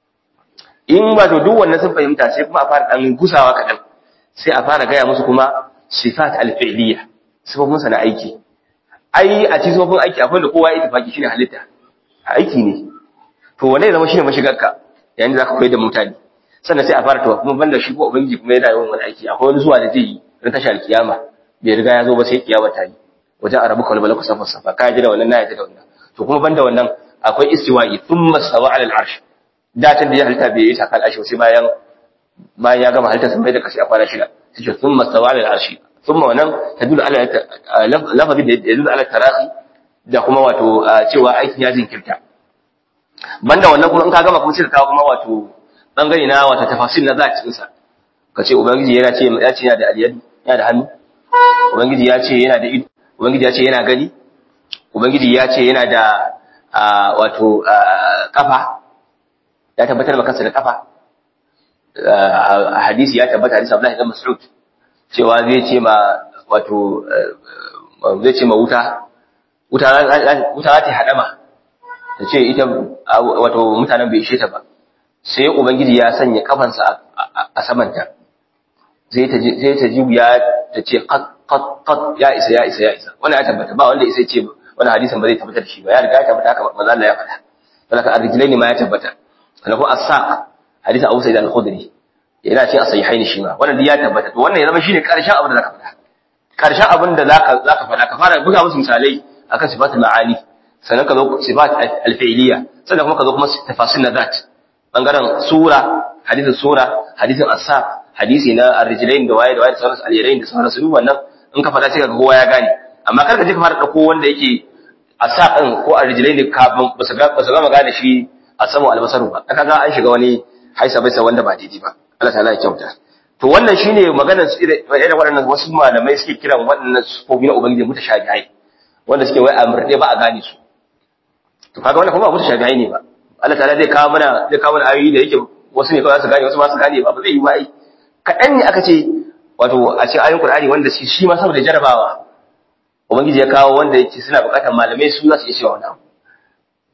in wato duk wannan sun fahimta sai kuma a fara dan gusawa kaɗan sai a fara gaya musu kuma sifat al-fi'liya sifofin sa na aiki ai a cikin sifofin aiki akwai da kowa ya tafaki shine halitta aiki ne to wanne zama shine mashigarka yayin da zaka koyar da mutane sannan sai a fara to kuma banda shi ko ubangiji kuma yana yawan wani aiki akwai wani zuwa da zai yi ran tashar kiyama bai riga ya zo ba sai kiyama ta yi wajen arabuka wal malaku safa safa ka ji da wannan na yadda da wannan to kuma banda wannan akwai istiwa'i thumma stawa ala al-arsh datan da ya halitta bai yi takal ashi sai bayan bayan ya gama halitta sai da kashi a kwana shida sai ce thumma stawa ala al-arsh thumma wannan tadullu ala lafazin da yadullu ala tarahi da kuma wato cewa aikin ya jinkirta banda wannan kuma in ka gama kuma sai ka kawo kuma wato bangare na wato tafasir na zatin sa kace ubangiji yana ce ya ce yana da aliyadu yana da hannu ubangiji ya ce yana da ido ubangiji ya ce yana gani ubangiji ya ce yana da wato kafa ya tabbatar da kansa da kafa a hadisi ya tabbata hadisi Abdullahi ibn Mas'ud cewa zai ce ma wato zai ce ma wuta wuta wuta za ta hadama ta ce ita wato mutanen bai ishe ta ba sai ubangiji ya sanya kafansa a samanta sai ta ji sai ta ji ya ta ce qat qat qat ya isa ya isa ya isa wannan ya tabbata ba wanda isa ce wannan hadisin ba zai tabbata da shi ba ya riga ya tabbata haka manzo Allah ya faɗa saboda arrijlaini ma ya tabbata sannan ko as-saq hadisin Abu Sa'id al-Khudri yana ce as-sahihaini shi ma wannan ya tabbata to wannan ya zama shine karshen abin da zaka faɗa karshen abin da zaka zaka faɗa ka fara buga musu misalai akan sifatul ma'ani sannan ka zo sifat al-fi'liya sannan kuma ka zo kuma tafasil na zat bangaren sura hadisin sura hadisin as-saq hadisi na ar-rijlain da waye da waye da sauransu al-yadain da sauransu duk wannan in ka faɗa sai ka ga kowa ya gane amma kar ka je ka fara dauko wanda yake asaqin ko ar-rijlain kafin ba su ga ba su gama gane shi a samu albasaru ba kaga an shiga wani haisa bai wanda ba daidai ba Allah ta'ala ya kyauta to wannan shine maganar su irin waɗannan wasu malamai suke kiran waɗannan sufofi na ubangiji mutashabihai wanda suke wai amurde ba a gane su to kaga wannan kuma ba mutashabihai ne ba Allah ta'ala zai kawo mana zai kawo mana ayoyi da yake wasu ne kawai su gane wasu ba su gane ba ba zai yi ba ai kaɗan ne aka ce wato a cikin ayoyin Qur'ani wanda shi ma saboda jarabawa ubangiji ya kawo wanda yake suna buƙatar malamai su za su iya cewa wannan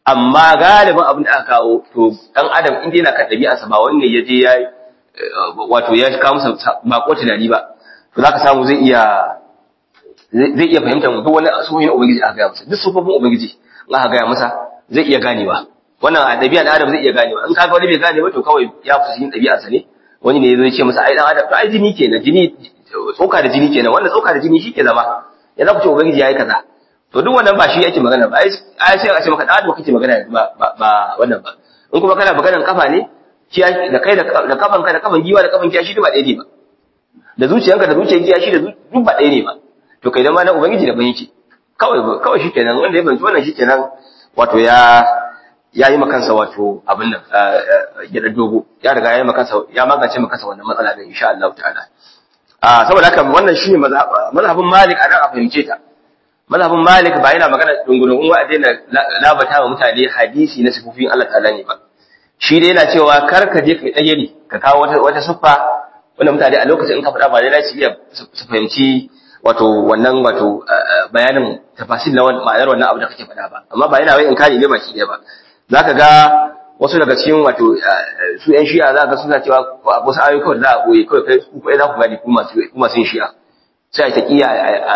amma galibin abin da aka kawo to dan adam inda yana kan ɗabi'arsa ba wanne ya je ya wato ya kawo masa bako tunani ba to zaka samu zai iya zai iya fahimtar duk wani sunan ubangiji aka gaya masa duk sufofin ubangiji in aka gaya masa zai iya ganewa wannan a ɗabi'ar adam zai iya ganewa in kaga wani bai gane ba to kawai ya fi cikin ɗabi'arsa ne wani ne zai ce masa ai dan adam to ai jini kenan jini tsoka da jini kenan wannan tsoka da jini shi ke zama ya za ku ce ubangiji yayi kaza to duk wannan ba shi yake magana ba ai sai a ce maka dan adam kake magana ba ba wannan ba in kuma kana maganar kafa ne da kai da kafan ka da kafan giwa da kafan kiyashi duk ba ɗaya ne ba da zuciyanka da zuciyar kiyashi da duk ba ɗaya ne ba to kai dan ma na ubangiji da ban yake kawai kawai shikenan wanda ya banci wannan shikenan wato ya ya yi makansa wato abin nan gida dogo ya riga ya yi makansa ya magance makansa wannan matsala din insha Allah ta'ala a saboda haka wannan shine mazhabin Malik a nan a fahimce ta mazhabin Malik ba yana magana dungunun wa daina labata wa mutane hadisi na sifofin Allah ta'ala ne ba shi dai yana cewa kar ka je kai tsaye ne ka kawo wata wata siffa wanda mutane a lokacin in ka faɗa ba dai su iya su fahimci wato wannan wato bayanin tafasil na ma'anar wannan abu da kake faɗa ba amma ba yana wai in kare ne ba shi ɗaya ba zaka ga wasu daga cikin wato su ƴan shi'a za ga suna cewa wasu ayoyi kawai za a ɓoye kawai kai ku kai za ku gani ku masu ku masu yin shi'a sai ta kiya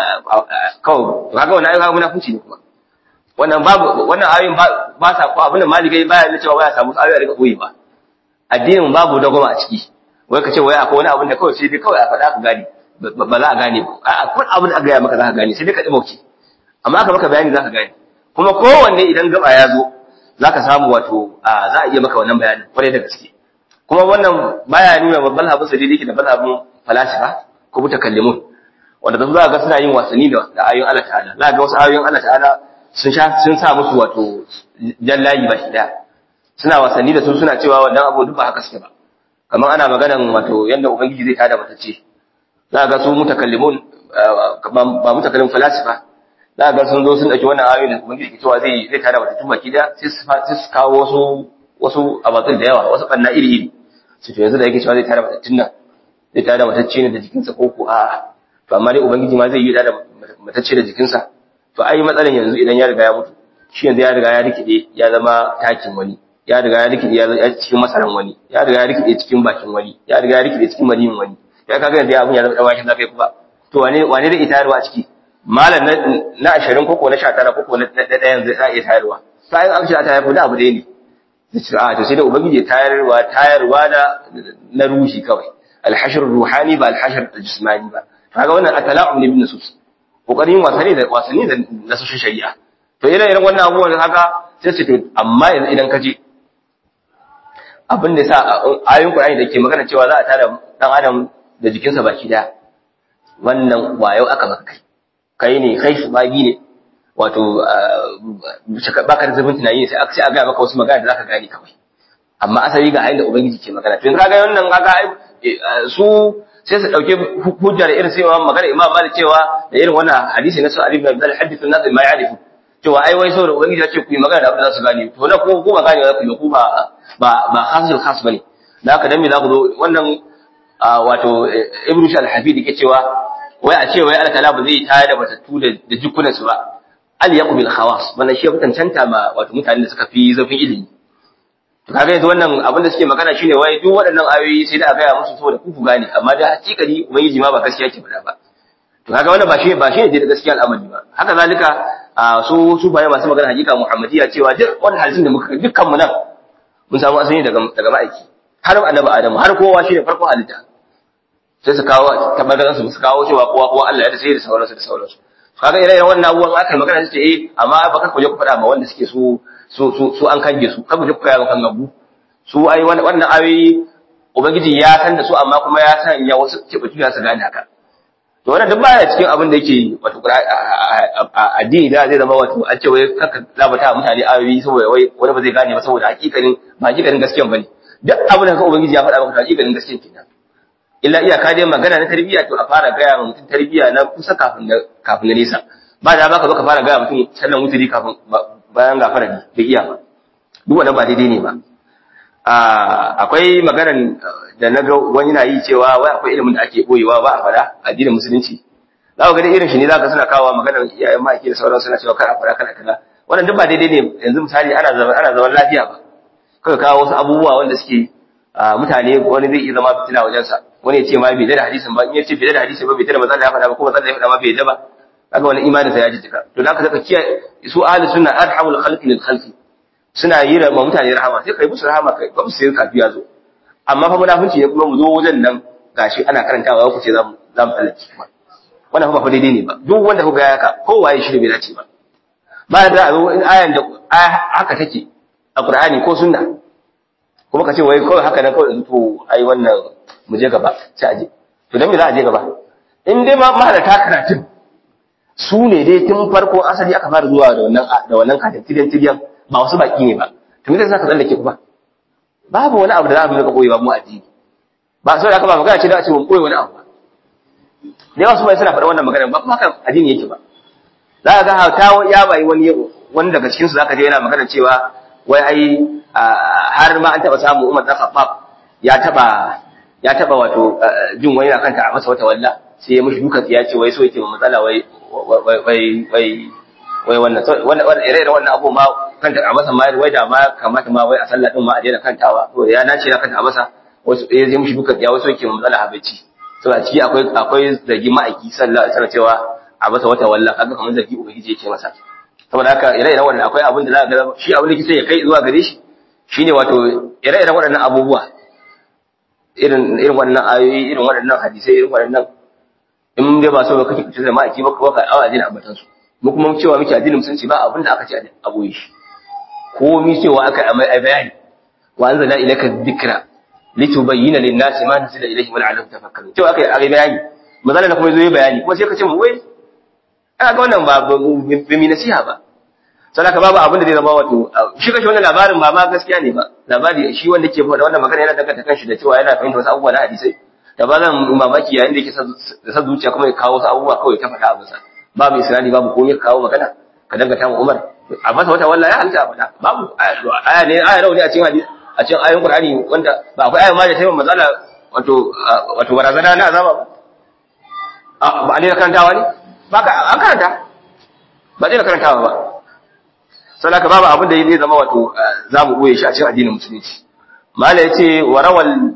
kawai kaga wannan ayoyi munafunci ne kuma wannan babu wannan ayoyin ba sa ko abin da malikai baya ne cewa waya samu ayoyi a rika ɓoye ba addinin babu dagoma a ciki wai ka ce wai akwai wani abin da kawai sai dai kawai a faɗa ka gane ba za a gane ba a kun abin da aka gaya maka za ka gane sai dai ka ɗi amma aka maka bayani za ka gane kuma kowanne idan gaba ya zo za ka samu wato za a iya maka wannan bayanin kwarai da gaske kuma wannan baya nuna babban habin sadidi yake da balabin falasifa ko mutakallimun wanda za ga suna yin wasanni da ayoyin Allah ta'ala za ga wasu ayoyin Allah ta'ala sun sha sun sa musu wato jallayi ba shi daya suna wasanni da su suna cewa wannan abu duk ba haka suke ba kamar ana maganan wato yanda ubangiji zai tada matacce za ga su mutakallimun ba mutakallimun falasifa za ga sun zo sun dauki wannan ayoyin da ubangiji ke cewa zai zai tada matatun baki da sai su kawo wasu wasu abatsin da yawa wasu banna iri iri su to yanzu da yake cewa zai tada matattun nan zai tada matacce ne da jikinsa ko ko a'a to amma dai ubangiji ma zai yi tada matacce da jikinsa to ai matsalan yanzu idan ya riga ya mutu shi yanzu ya riga ya rikide ya zama takin wani ya riga ya rikide ya zama cikin masaran wani ya riga ya rikide cikin bakin wani ya riga ya rikide cikin maniyin wani ya kaga yanzu abun ya zama dawakin zakai kuma to wane wane zai itarwa a ciki malam na ashirin koko na sha tara koko na ɗaya yanzu za a iya tayarwa bayan an ce a tayar da abu ɗaya ne zai ce a to sai da ubangiji tayarwa tayarwa na na ruhi kawai alhashar ruhani ba alhashar jismani ba kaga wannan atala'um ne bin nusus kokarin wasanni da wasanni da nasoshin shari'a to irin irin wannan abubuwan haka sai su to amma yanzu idan ka je abin da sa ayoyin Qur'ani da ke magana cewa za a tada dan adam da jikinsa baki daya wannan wayo aka maka kai kai ne kai su bagi ne wato baka da zubin tunani sai sai a ga maka wasu magana da zaka gane kawai amma asali ga ayin da ubangiji ke magana to in kaga wannan kaga su sai su dauke hujja da irin sai magana Imam Malik cewa da irin wannan hadisi na Sa'id ibn Abdul Hadith an-nas ma ya'rifu cewa ai wai saboda ubangiji ya ce ku yi magana da abin da za su gane to na ko ko ba gane za ku yi ku ba ba ba khasul khas bane da haka dan me za ku zo wannan wato Ibn Shal-Hafid yake cewa wai a ce wai Allah ta'ala ba zai tayar da batattu da jikunan su ba al yaqu bil khawas wannan shi ya tantanta ma wato mutanen da suka fi zafin ilimi to kaga yanzu wannan abin da suke magana shine wai duk waɗannan ayoyi sai da a gaya musu saboda ku gane amma da hakikani ubangiji ma ba gaskiya ke faɗa ba to kaga wannan ba shi ba shi ne da gaskiya al'amari ba haka zalika su su baye masu magana hakika muhammadiya cewa duk wannan hadisin da muka dukkan mu nan mun samu asali daga daga ma'aiki har annabi adamu har kowa shine farko halitta sai su kawo tabbatar su su kawo cewa kowa kowa Allah ya da sai da sauransu da sauransu kaga ire wannan abubuwan aka magana su ce eh amma ba ka kuje ku faɗa ma wanda suke su su su su an kange su kaga ku kaya kan gabu su ai wannan ayoyi ubangiji ya san da su amma kuma ya san ya wasu kibutu ya su gane haka to wannan duk baya cikin abin da yake wato addini da zai zama wato an ce wai kaka labata mutane ayoyi saboda wai wani ba zai gane ba saboda hakikanin ba hakikanin gaskiyan bane duk abin da ka ubangiji ya faɗa maka hakikanin gaskiyan kenan illa iyaka dai magana na tarbiyya to a fara gaya wa mutum tarbiyya na kusa kafin na kafin na nesa ba da baka zo ka fara gaya mutum sallan wuturi kafin bayan gafara ne bai iya ba duk wannan ba daidai ne ba akwai maganar da na ga wani na yi cewa wai akwai ilimin da ake boyewa ba a fada addinin musulunci za ku ga irin shi ne za ka suna kawo maganar iyayen maki da sauran suna cewa kar a fada kana kaza wannan duk ba daidai ne yanzu misali ana zaman ana zaman lafiya ba kaga kawo wasu abubuwa wanda suke mutane wani zai iya zama fitina wajen sa wani ya ce ma bai da hadisin ba in ya ce bai da hadisin ba bai da manzon ya faɗa ba ko manzon ya faɗa ma bai da ba kaga wani imanin sa ya jijjiga to da aka saka kiyaye su ahli sunna arhamul khalqi lil khalqi suna yi ma mutane rahama sai kai musu rahama kai ba musu kafi ya zo amma fa munafunci ne kuma mu zo wajen nan gashi ana karantawa ku ce za mu za mu tsallake kuma wannan ba fa daidai ne ba duk wanda kuga ya ka kowaye shi bai dace ba ba da a zo in ayan da haka take a Qur'ani ko sunna kuma ka ce wai kawai haka nan kawai to ai wannan mu je gaba sai aje to dan me za a je gaba in dai ma mahalata karatun su ne dai tun farko asali aka fara zuwa da wannan da wannan katin tidiyan tidiyan ba wasu baki ne ba to me zai saka tsallake ku ba babu wani abu da za mu rika koyewa mu addini ba sai aka ba magana ce da a ce mun koyi wani abu ba da yawa su bai suna faɗa wannan magana ba kuma haka addini yake ba za ka ga hauta ya bai wani wani daga cikin su zaka je yana magana cewa wai ai har ma an taba samu Umar dan Khattab ya taba ya taba wato jin wani na kanta a masa wata walla sai ya mushi dukan ya ce wai so yake matsala wai wai wai wai wannan wannan ire-iren wannan abu ma kanta a masa ma wai da ma kamata ma wai a sallah din ma a daina kantawa to ya nace na kanta a masa wasu ya zai mushi dukan ya wasu yake matsala habaici to a ciki akwai akwai zargi ma'aiki sallallahu alaihi wasallam cewa a masa wata walla kaga kamar zargi ubangiji yake masa saboda haka ire-iren wannan akwai abin da za ka ga shi abin da kike ya kai zuwa gare shi shine wato ire-iren waɗannan abubuwa irin irin waɗannan ayoyi irin waɗannan hadisai irin waɗannan in dai ba so ba kake kuce da ma'aiki ba ko ka awa addinin abbatan su mu kuma cewa muke addinin musulunci ba abin da aka ce a boye shi ko mi cewa aka yi bayani wa anzalna ilayka dhikra litubayyana lin-nasi ma nuzila ilayhim wa la'allahum tafakkarun cewa aka yi bayani mazalla kuma zo yi bayani kuma sai ka ce mu wai aka ga wannan ba ba mi nasiha ba saboda babu abin da zai zama wato shi kashi wannan labarin ba ma gaskiya ne ba labari shi wanda ke faɗa wannan magana yana danganta kanshi da cewa yana fahimta wasu abubuwa na hadisai da ba zan mamaki yayin da yake da sa zuciya kuma ya kawo wasu abubuwa kawai ta faɗa abinsa babu isra'ili babu komai ka kawo magana ka dangata ma umar a masa wata wallahi ya halitta faɗa babu aya ne aya rauni a cikin hadisi a cikin ayoyin qur'ani wanda ba akwai aya ma da taimaka matsala wato wato barazana na azaba ba ba a ne karantawa ne ba ka an karanta ba zai karantawa ba sannan ka babu abin da zai zama wato za mu ɓoye shi a cikin addinin musulunci mala ya ce warawal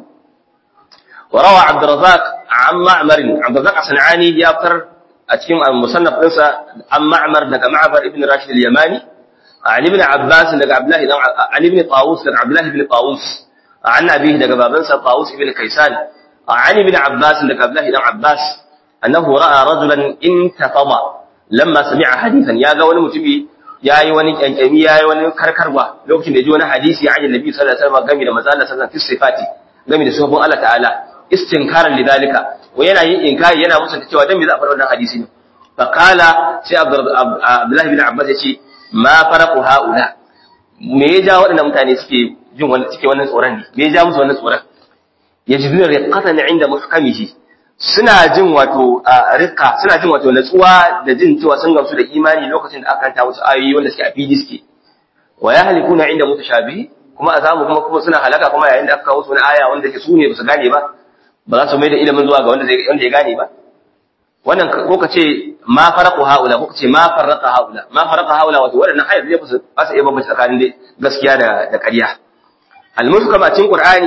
وروى عبد الرزاق عن معمر عبد الرزاق الصنعاني يذكر أتكلم عن مصنف قصة عن معمر لك معمر ابن راشد اليماني عن ابن عباس لك عبد الله عن ابن طاووس لك عبد الله بن طاووس عن أبيه لك بابنسى طاووس بن كيسان عن ابن عباس لك عبد الله بن عباس أنه رأى رجلا انتفض لما سمع حديثا يا قول متبي يا yi wani kyankyami ya yi wani karkarwa lokacin da ji wani hadisi ya annabi sallallahu alaihi wasallam game da manzo Allah sallallahu alaihi wasallam fi sifati game da sifofin Allah ta'ala istinkaran lidalika wa yana yin inkari yana musunta cewa dan me za a fara wannan hadisi ne fa qala sai Abdullah bin Abbas yace ma faraqu haula me ya ja waɗannan mutane suke jin wannan suke wannan tsoron ne me ya ja musu wannan tsoron yajiduna riqatan inda muhkamihi suna jin wato riqa suna jin wato natsuwa da jin cewa sun gamsu da imani lokacin da aka kanta musu ayoyi wanda suke a fili suke wa yahlikuna inda mutashabihi kuma a samu kuma kuma suna halaka kuma yayin da aka kawo su wani aya wanda ke su ne ba su gane ba ba za su mai da ilimin zuwa ga wanda zai wanda ya gane ba wannan ko ka ce ma faraqu haula ko ka ce ma farraqa haula ma farraqa haula wato wadannan ayat zai fusu ba su iya bambance tsakanin dai gaskiya da da ƙarya al-muhkama cikin qur'ani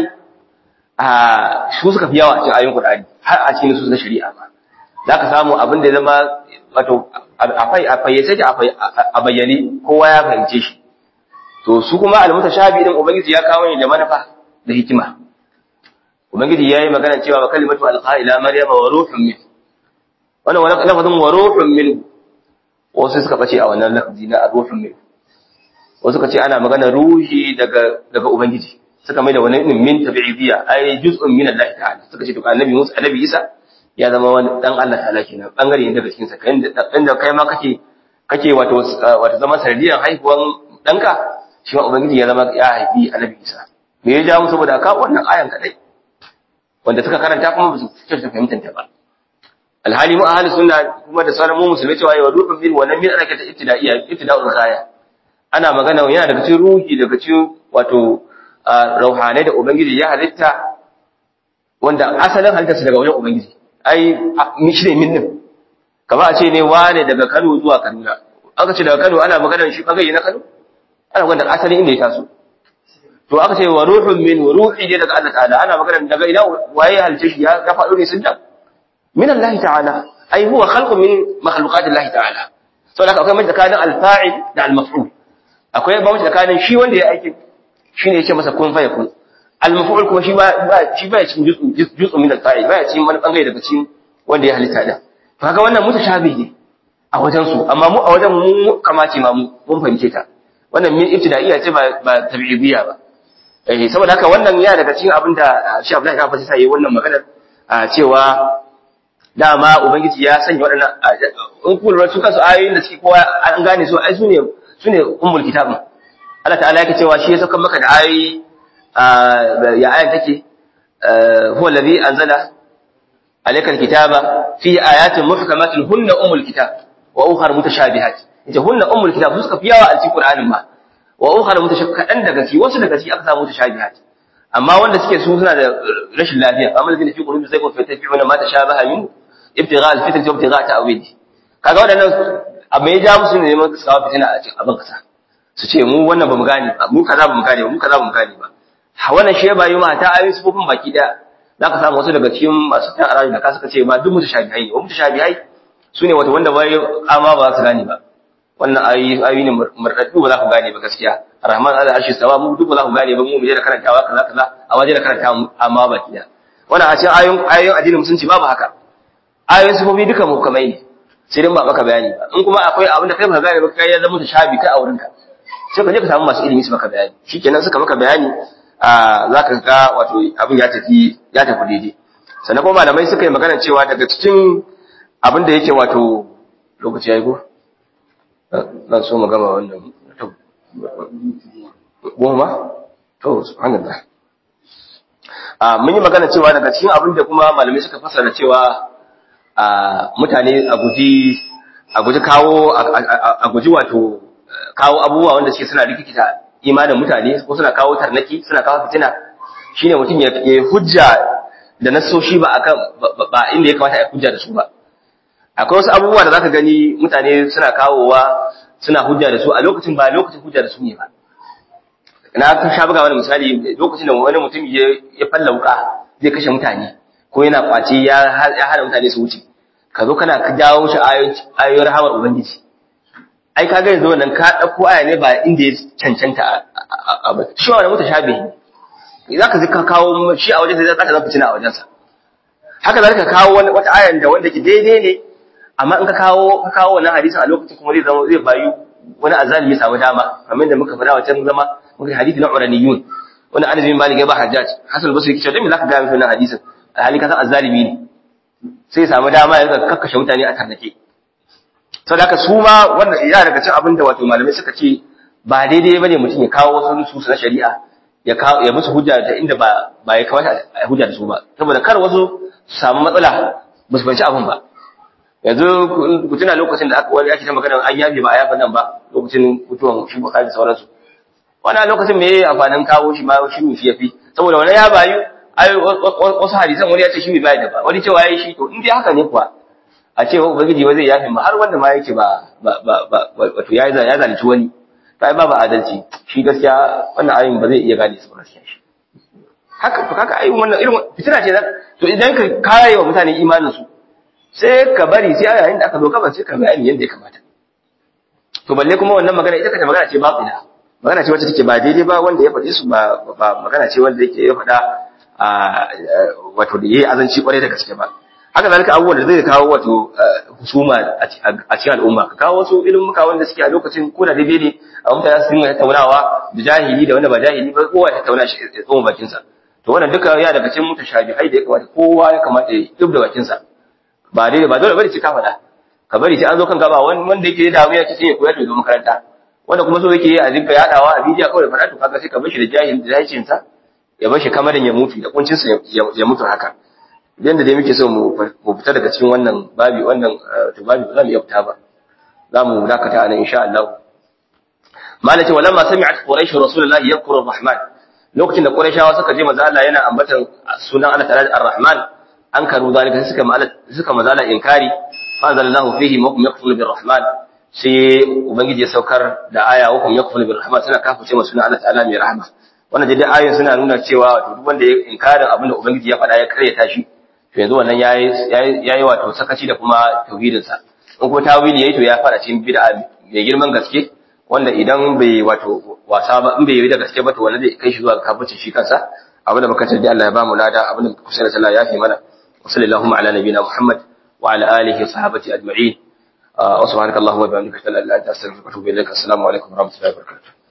a su suka fi yawa a cikin ayoyin qur'ani har a cikin su na shari'a ba zaka samu abin da ya zama wato afai a fayyace a bayyane kowa ya fahimce shi to su kuma al-mutashabi din ubangiji ya kawo ne da manufa da hikima ubangiji yayi magana cewa wa kalimatu alqa ila maryama wa ruhun min wannan wani lafazin wa ruhun min wasu suka bace a wannan lafazi na ruhun min wasu suka ce ana magana ruhi daga daga ubangiji suka mai da wani min tabi'idiyya ai juz'un min Allah ta'ala suka ce to annabi Musa annabi Isa ya zama wani dan Allah ta'ala kenan bangare ne daga cikin sa kai da kai ma kake kake wato wato zaman sanadiyan haihuwan danka shi ma ubangiji ya zama ya haifi annabi Isa me ya ja mu saboda ka wannan ayan kadai wanda suka karanta kuma ba su kyauta fahimtar ta ba alhali mu ahli sunna kuma da sauran mu musulmai cewa yawa rufin min wannan min ana kanta ibtida'iyya ibtida'ul ghaya ana magana yana daga cikin ruhi daga cikin wato rauhanai da ubangiji ya halitta wanda asalin halittarsa daga wajen ubangiji ai shi ne min din kamar a ce ne wane daga Kano zuwa Kaduna aka ce daga Kano ana maganar shi bangare na Kano ana maganar asalin inda ya taso to aka ce wa ruhun min ruhi ne daga Allah ta'ala ana maganar daga ina waye halice shi ya faɗo ne sidda min Allah ta'ala ai huwa khalqun min makhluqat Allah ta'ala saboda haka akwai mai tsakanin al-fa'il da al-maf'ul akwai ba tsakanin shi wanda ya aiki shine yace masa kun fa yakun al-maf'ul kuma shi ba shi ba cikin juz'u juz'u min al-fa'il ba cikin wani bangare daga cikin wanda ya halitta da to kaga wannan mutashabi ne a wajen su amma mu a wajen mu kamace ma mu mun fahimce ta wannan min ibtida'iyya ce ba ba tabi'iyya ba eh saboda haka wannan ya daga cikin abin da Sheikh Abdullahi ya fasi sai wannan maganar cewa dama ubangiji ya sanya waɗannan in ku lura su kansu ayoyin da suke kowa an gane su ai sune sune ummul kitabin Allah ta'ala yake cewa shi ya saka maka da ayoyi ya ayan take huwa allazi anzala alayka alkitaba fi ayatin muhkamatin hunna ummul kitab wa ukhra mutashabihat ita hunna ummul kitab su suka fi yawa a cikin Qur'anin ma wa ukhra mutashabihat kadan daga ci wasu daga ci aka samu mutashabihat amma wanda suke su suna da rashin lafiya amma da fi qulubi zai ko fa tafi'una ma tashabaha min ibtigha al-fitr wa ibtigha ta'wil kaga wadannan amma ya ja musu ne neman su kawo fitina a cikin abin kasa su ce mu wannan bamu gane ba mu kaza bamu gane ba mu kaza bamu gane ba ha wannan shi ba yi ma ta ayoyi sufofin baki daya zaka samu wasu daga cikin masu tan arabi da ka suka ce ma duk mutashabihai ne wa mutashabihai sune wato wanda bai amma ba su gane ba wannan ayoyi ayoyi ne murdaddu ba za ku gane ba gaskiya rahman ala arshi sawa mu duk ba za ku gane ba mu mu je da karantawa kaza kaza a waje da karantawa amma baki daya wannan a cikin ayoyin ayoyin addinin musulunci babu haka ayoyin sufofi duka mukamai ne sai dai ba maka bayani ba in kuma akwai abin da kai ba gane ba kai ya zama shabi kai a wurin ka sai ka je ka samu masu ilimi su maka bayani shikenan suka maka bayani a zaka ga wato abin ya tafi ya tafi daidai sannan kuma malamai suka yi magana cewa daga cikin abin da yake wato lokaci yayi ko zan so mu gama wannan goma to subhanallah a mun yi magana cewa daga cikin abin da kuma malamai suka fasara cewa a mutane a guji a guji kawo a guji wato kawo abubuwa wanda suke suna rikikita imanin mutane ko suna kawo tarnaki suna kawo fitina shine mutum ya ya hujja da nasoshi ba akan ba inda ya kamata ya hujja da su ba akwai wasu abubuwa da zaka gani mutane suna kawowa suna hujja da su a lokacin ba lokacin hujja da su ne ba na ka sha buga wani misali lokacin da wani mutum ya ya falla wuka zai kashe mutane ko yana kwace ya ya hana mutane su wuce ka zo kana jawo shi ayoyin rahamar ubangiji ai kaga yanzu wannan ka dauko aya ne ba inda ya cancanta a ba shi wannan mutashabihi za ka ka kawo shi a wajen sai za ka zama fitina a wajensa haka za ka kawo wata ayan da wanda ke daidai ne amma in ka kawo ka kawo wannan hadisin a lokacin kuma zai zama zai bayu wani azalimi ya samu dama kamar da muka faɗa wancan zama muka hadisi na uraniyun wani anas bin malik ya ba hajjaj hasan basri kice dan me zaka ga wannan hadisin alhali ka san azalimi ne sai ya samu dama ya kakkashe mutane a tarnake sau da su ma wannan ya daga cin abin da wato malamai suka ce ba daidai bane mutum ya kawo wasu nusus na shari'a ya kawo ya musu hujja da inda ba ba ya kamata a hujja da su ba saboda kar wasu su samu matsala ba su fahimci abin ba yanzu ku tuna lokacin da aka wani ake ta magana an yafe ba a yafa nan ba lokacin mutuwan shi bukari da sauransu wani lokacin me yayi amfanin kawo shi ma shi ne shi yafi saboda wani ya bayu wasu hadisan wani ya ce shi bai bayar da ba wani cewa yayi shi to in dai haka ne kuwa a ce wa ubangiji ba zai yafe ma har wanda ma yake ba ba ba wato ya ya zalunci wani to ai babu adalci shi gaskiya wannan ayin ba zai iya gane su ba gaskiya shi haka to kaka ayin wannan irin fitina ce to idan ka kare wa mutane imanin su sai ka bari sai a yayin da aka zo kaban sai ka bayani yadda ya kamata to balle kuma wannan magana ita kanta magana ce batila magana ce wacce take ba daidai ba wanda ya faɗi su ba ba magana ce wanda yake ya faɗa wato da yayi azanci kwarai da gaske ba haka zalika abubuwan da zai kawo wato husuma a cikin al'umma ka kawo wasu ilimuka wanda suke a lokacin ko da daidai ne a mutane su dinga tattaunawa da jahili da wanda ba jahili ba kowa ya tattauna shi ya tsoma bakin sa to wannan duka ya daga cikin mutashabihai da ya kamata kowa ya kamata ya dub da bakin sa ba daidai ba dole bane ce ka faɗa ka bari sai an zo kan gaba wanda yake da damuwa ce sai ya koya to zo makaranta wanda kuma so yake a dinga yadawa a bidiyo kawai faɗa to kaga sai ka bar shi da jahil da jahilcin sa ya bar shi kamarin ya mutu da kuncin sa ya mutu haka yanda dai muke so mu fita daga cikin wannan babi wannan to babi ba za mu iya fita ba za mu dakata anan insha Allah malaka walamma sami'at quraish rasulullahi yadhkuru ar-rahman lokacin da quraishawa suka je manzo Allah yana ambatan sunan Allah ta'ala ar-rahman an karu zalika suka suka manzo Allah inkari fa anzalallahu fihi maqum yaqtul bir-rahman sai ubangiji ya saukar da aya wa kum yakfuru bir rahman suna kafirce masu Allah ta'ala mai rahama wannan dai ayoyin suna nuna cewa wato duk wanda ya inkarin abin da ubangiji ya faɗa ya karyata shi to yanzu wannan yayi yayi wato sakaci da kuma tauhidin sa in ko tawili yayi to ya fara cikin bid'a mai girman gaske wanda idan bai wato wasa ba in bai yi da gaske ba to wannan zai kai shi zuwa kafirci shi kansa abin da muka tarbi Allah ya ba mu lada abin da kusa da sallah ya fi mana wa sallallahu ala nabiyina muhammad wa ala alihi wa sahbihi ajma'in wa subhanaka allahumma wa bihamdika ashhadu an la ilaha illa anta astaghfiruka wa atubu ilaik assalamu alaikum wa rahmatullahi wa barakatuh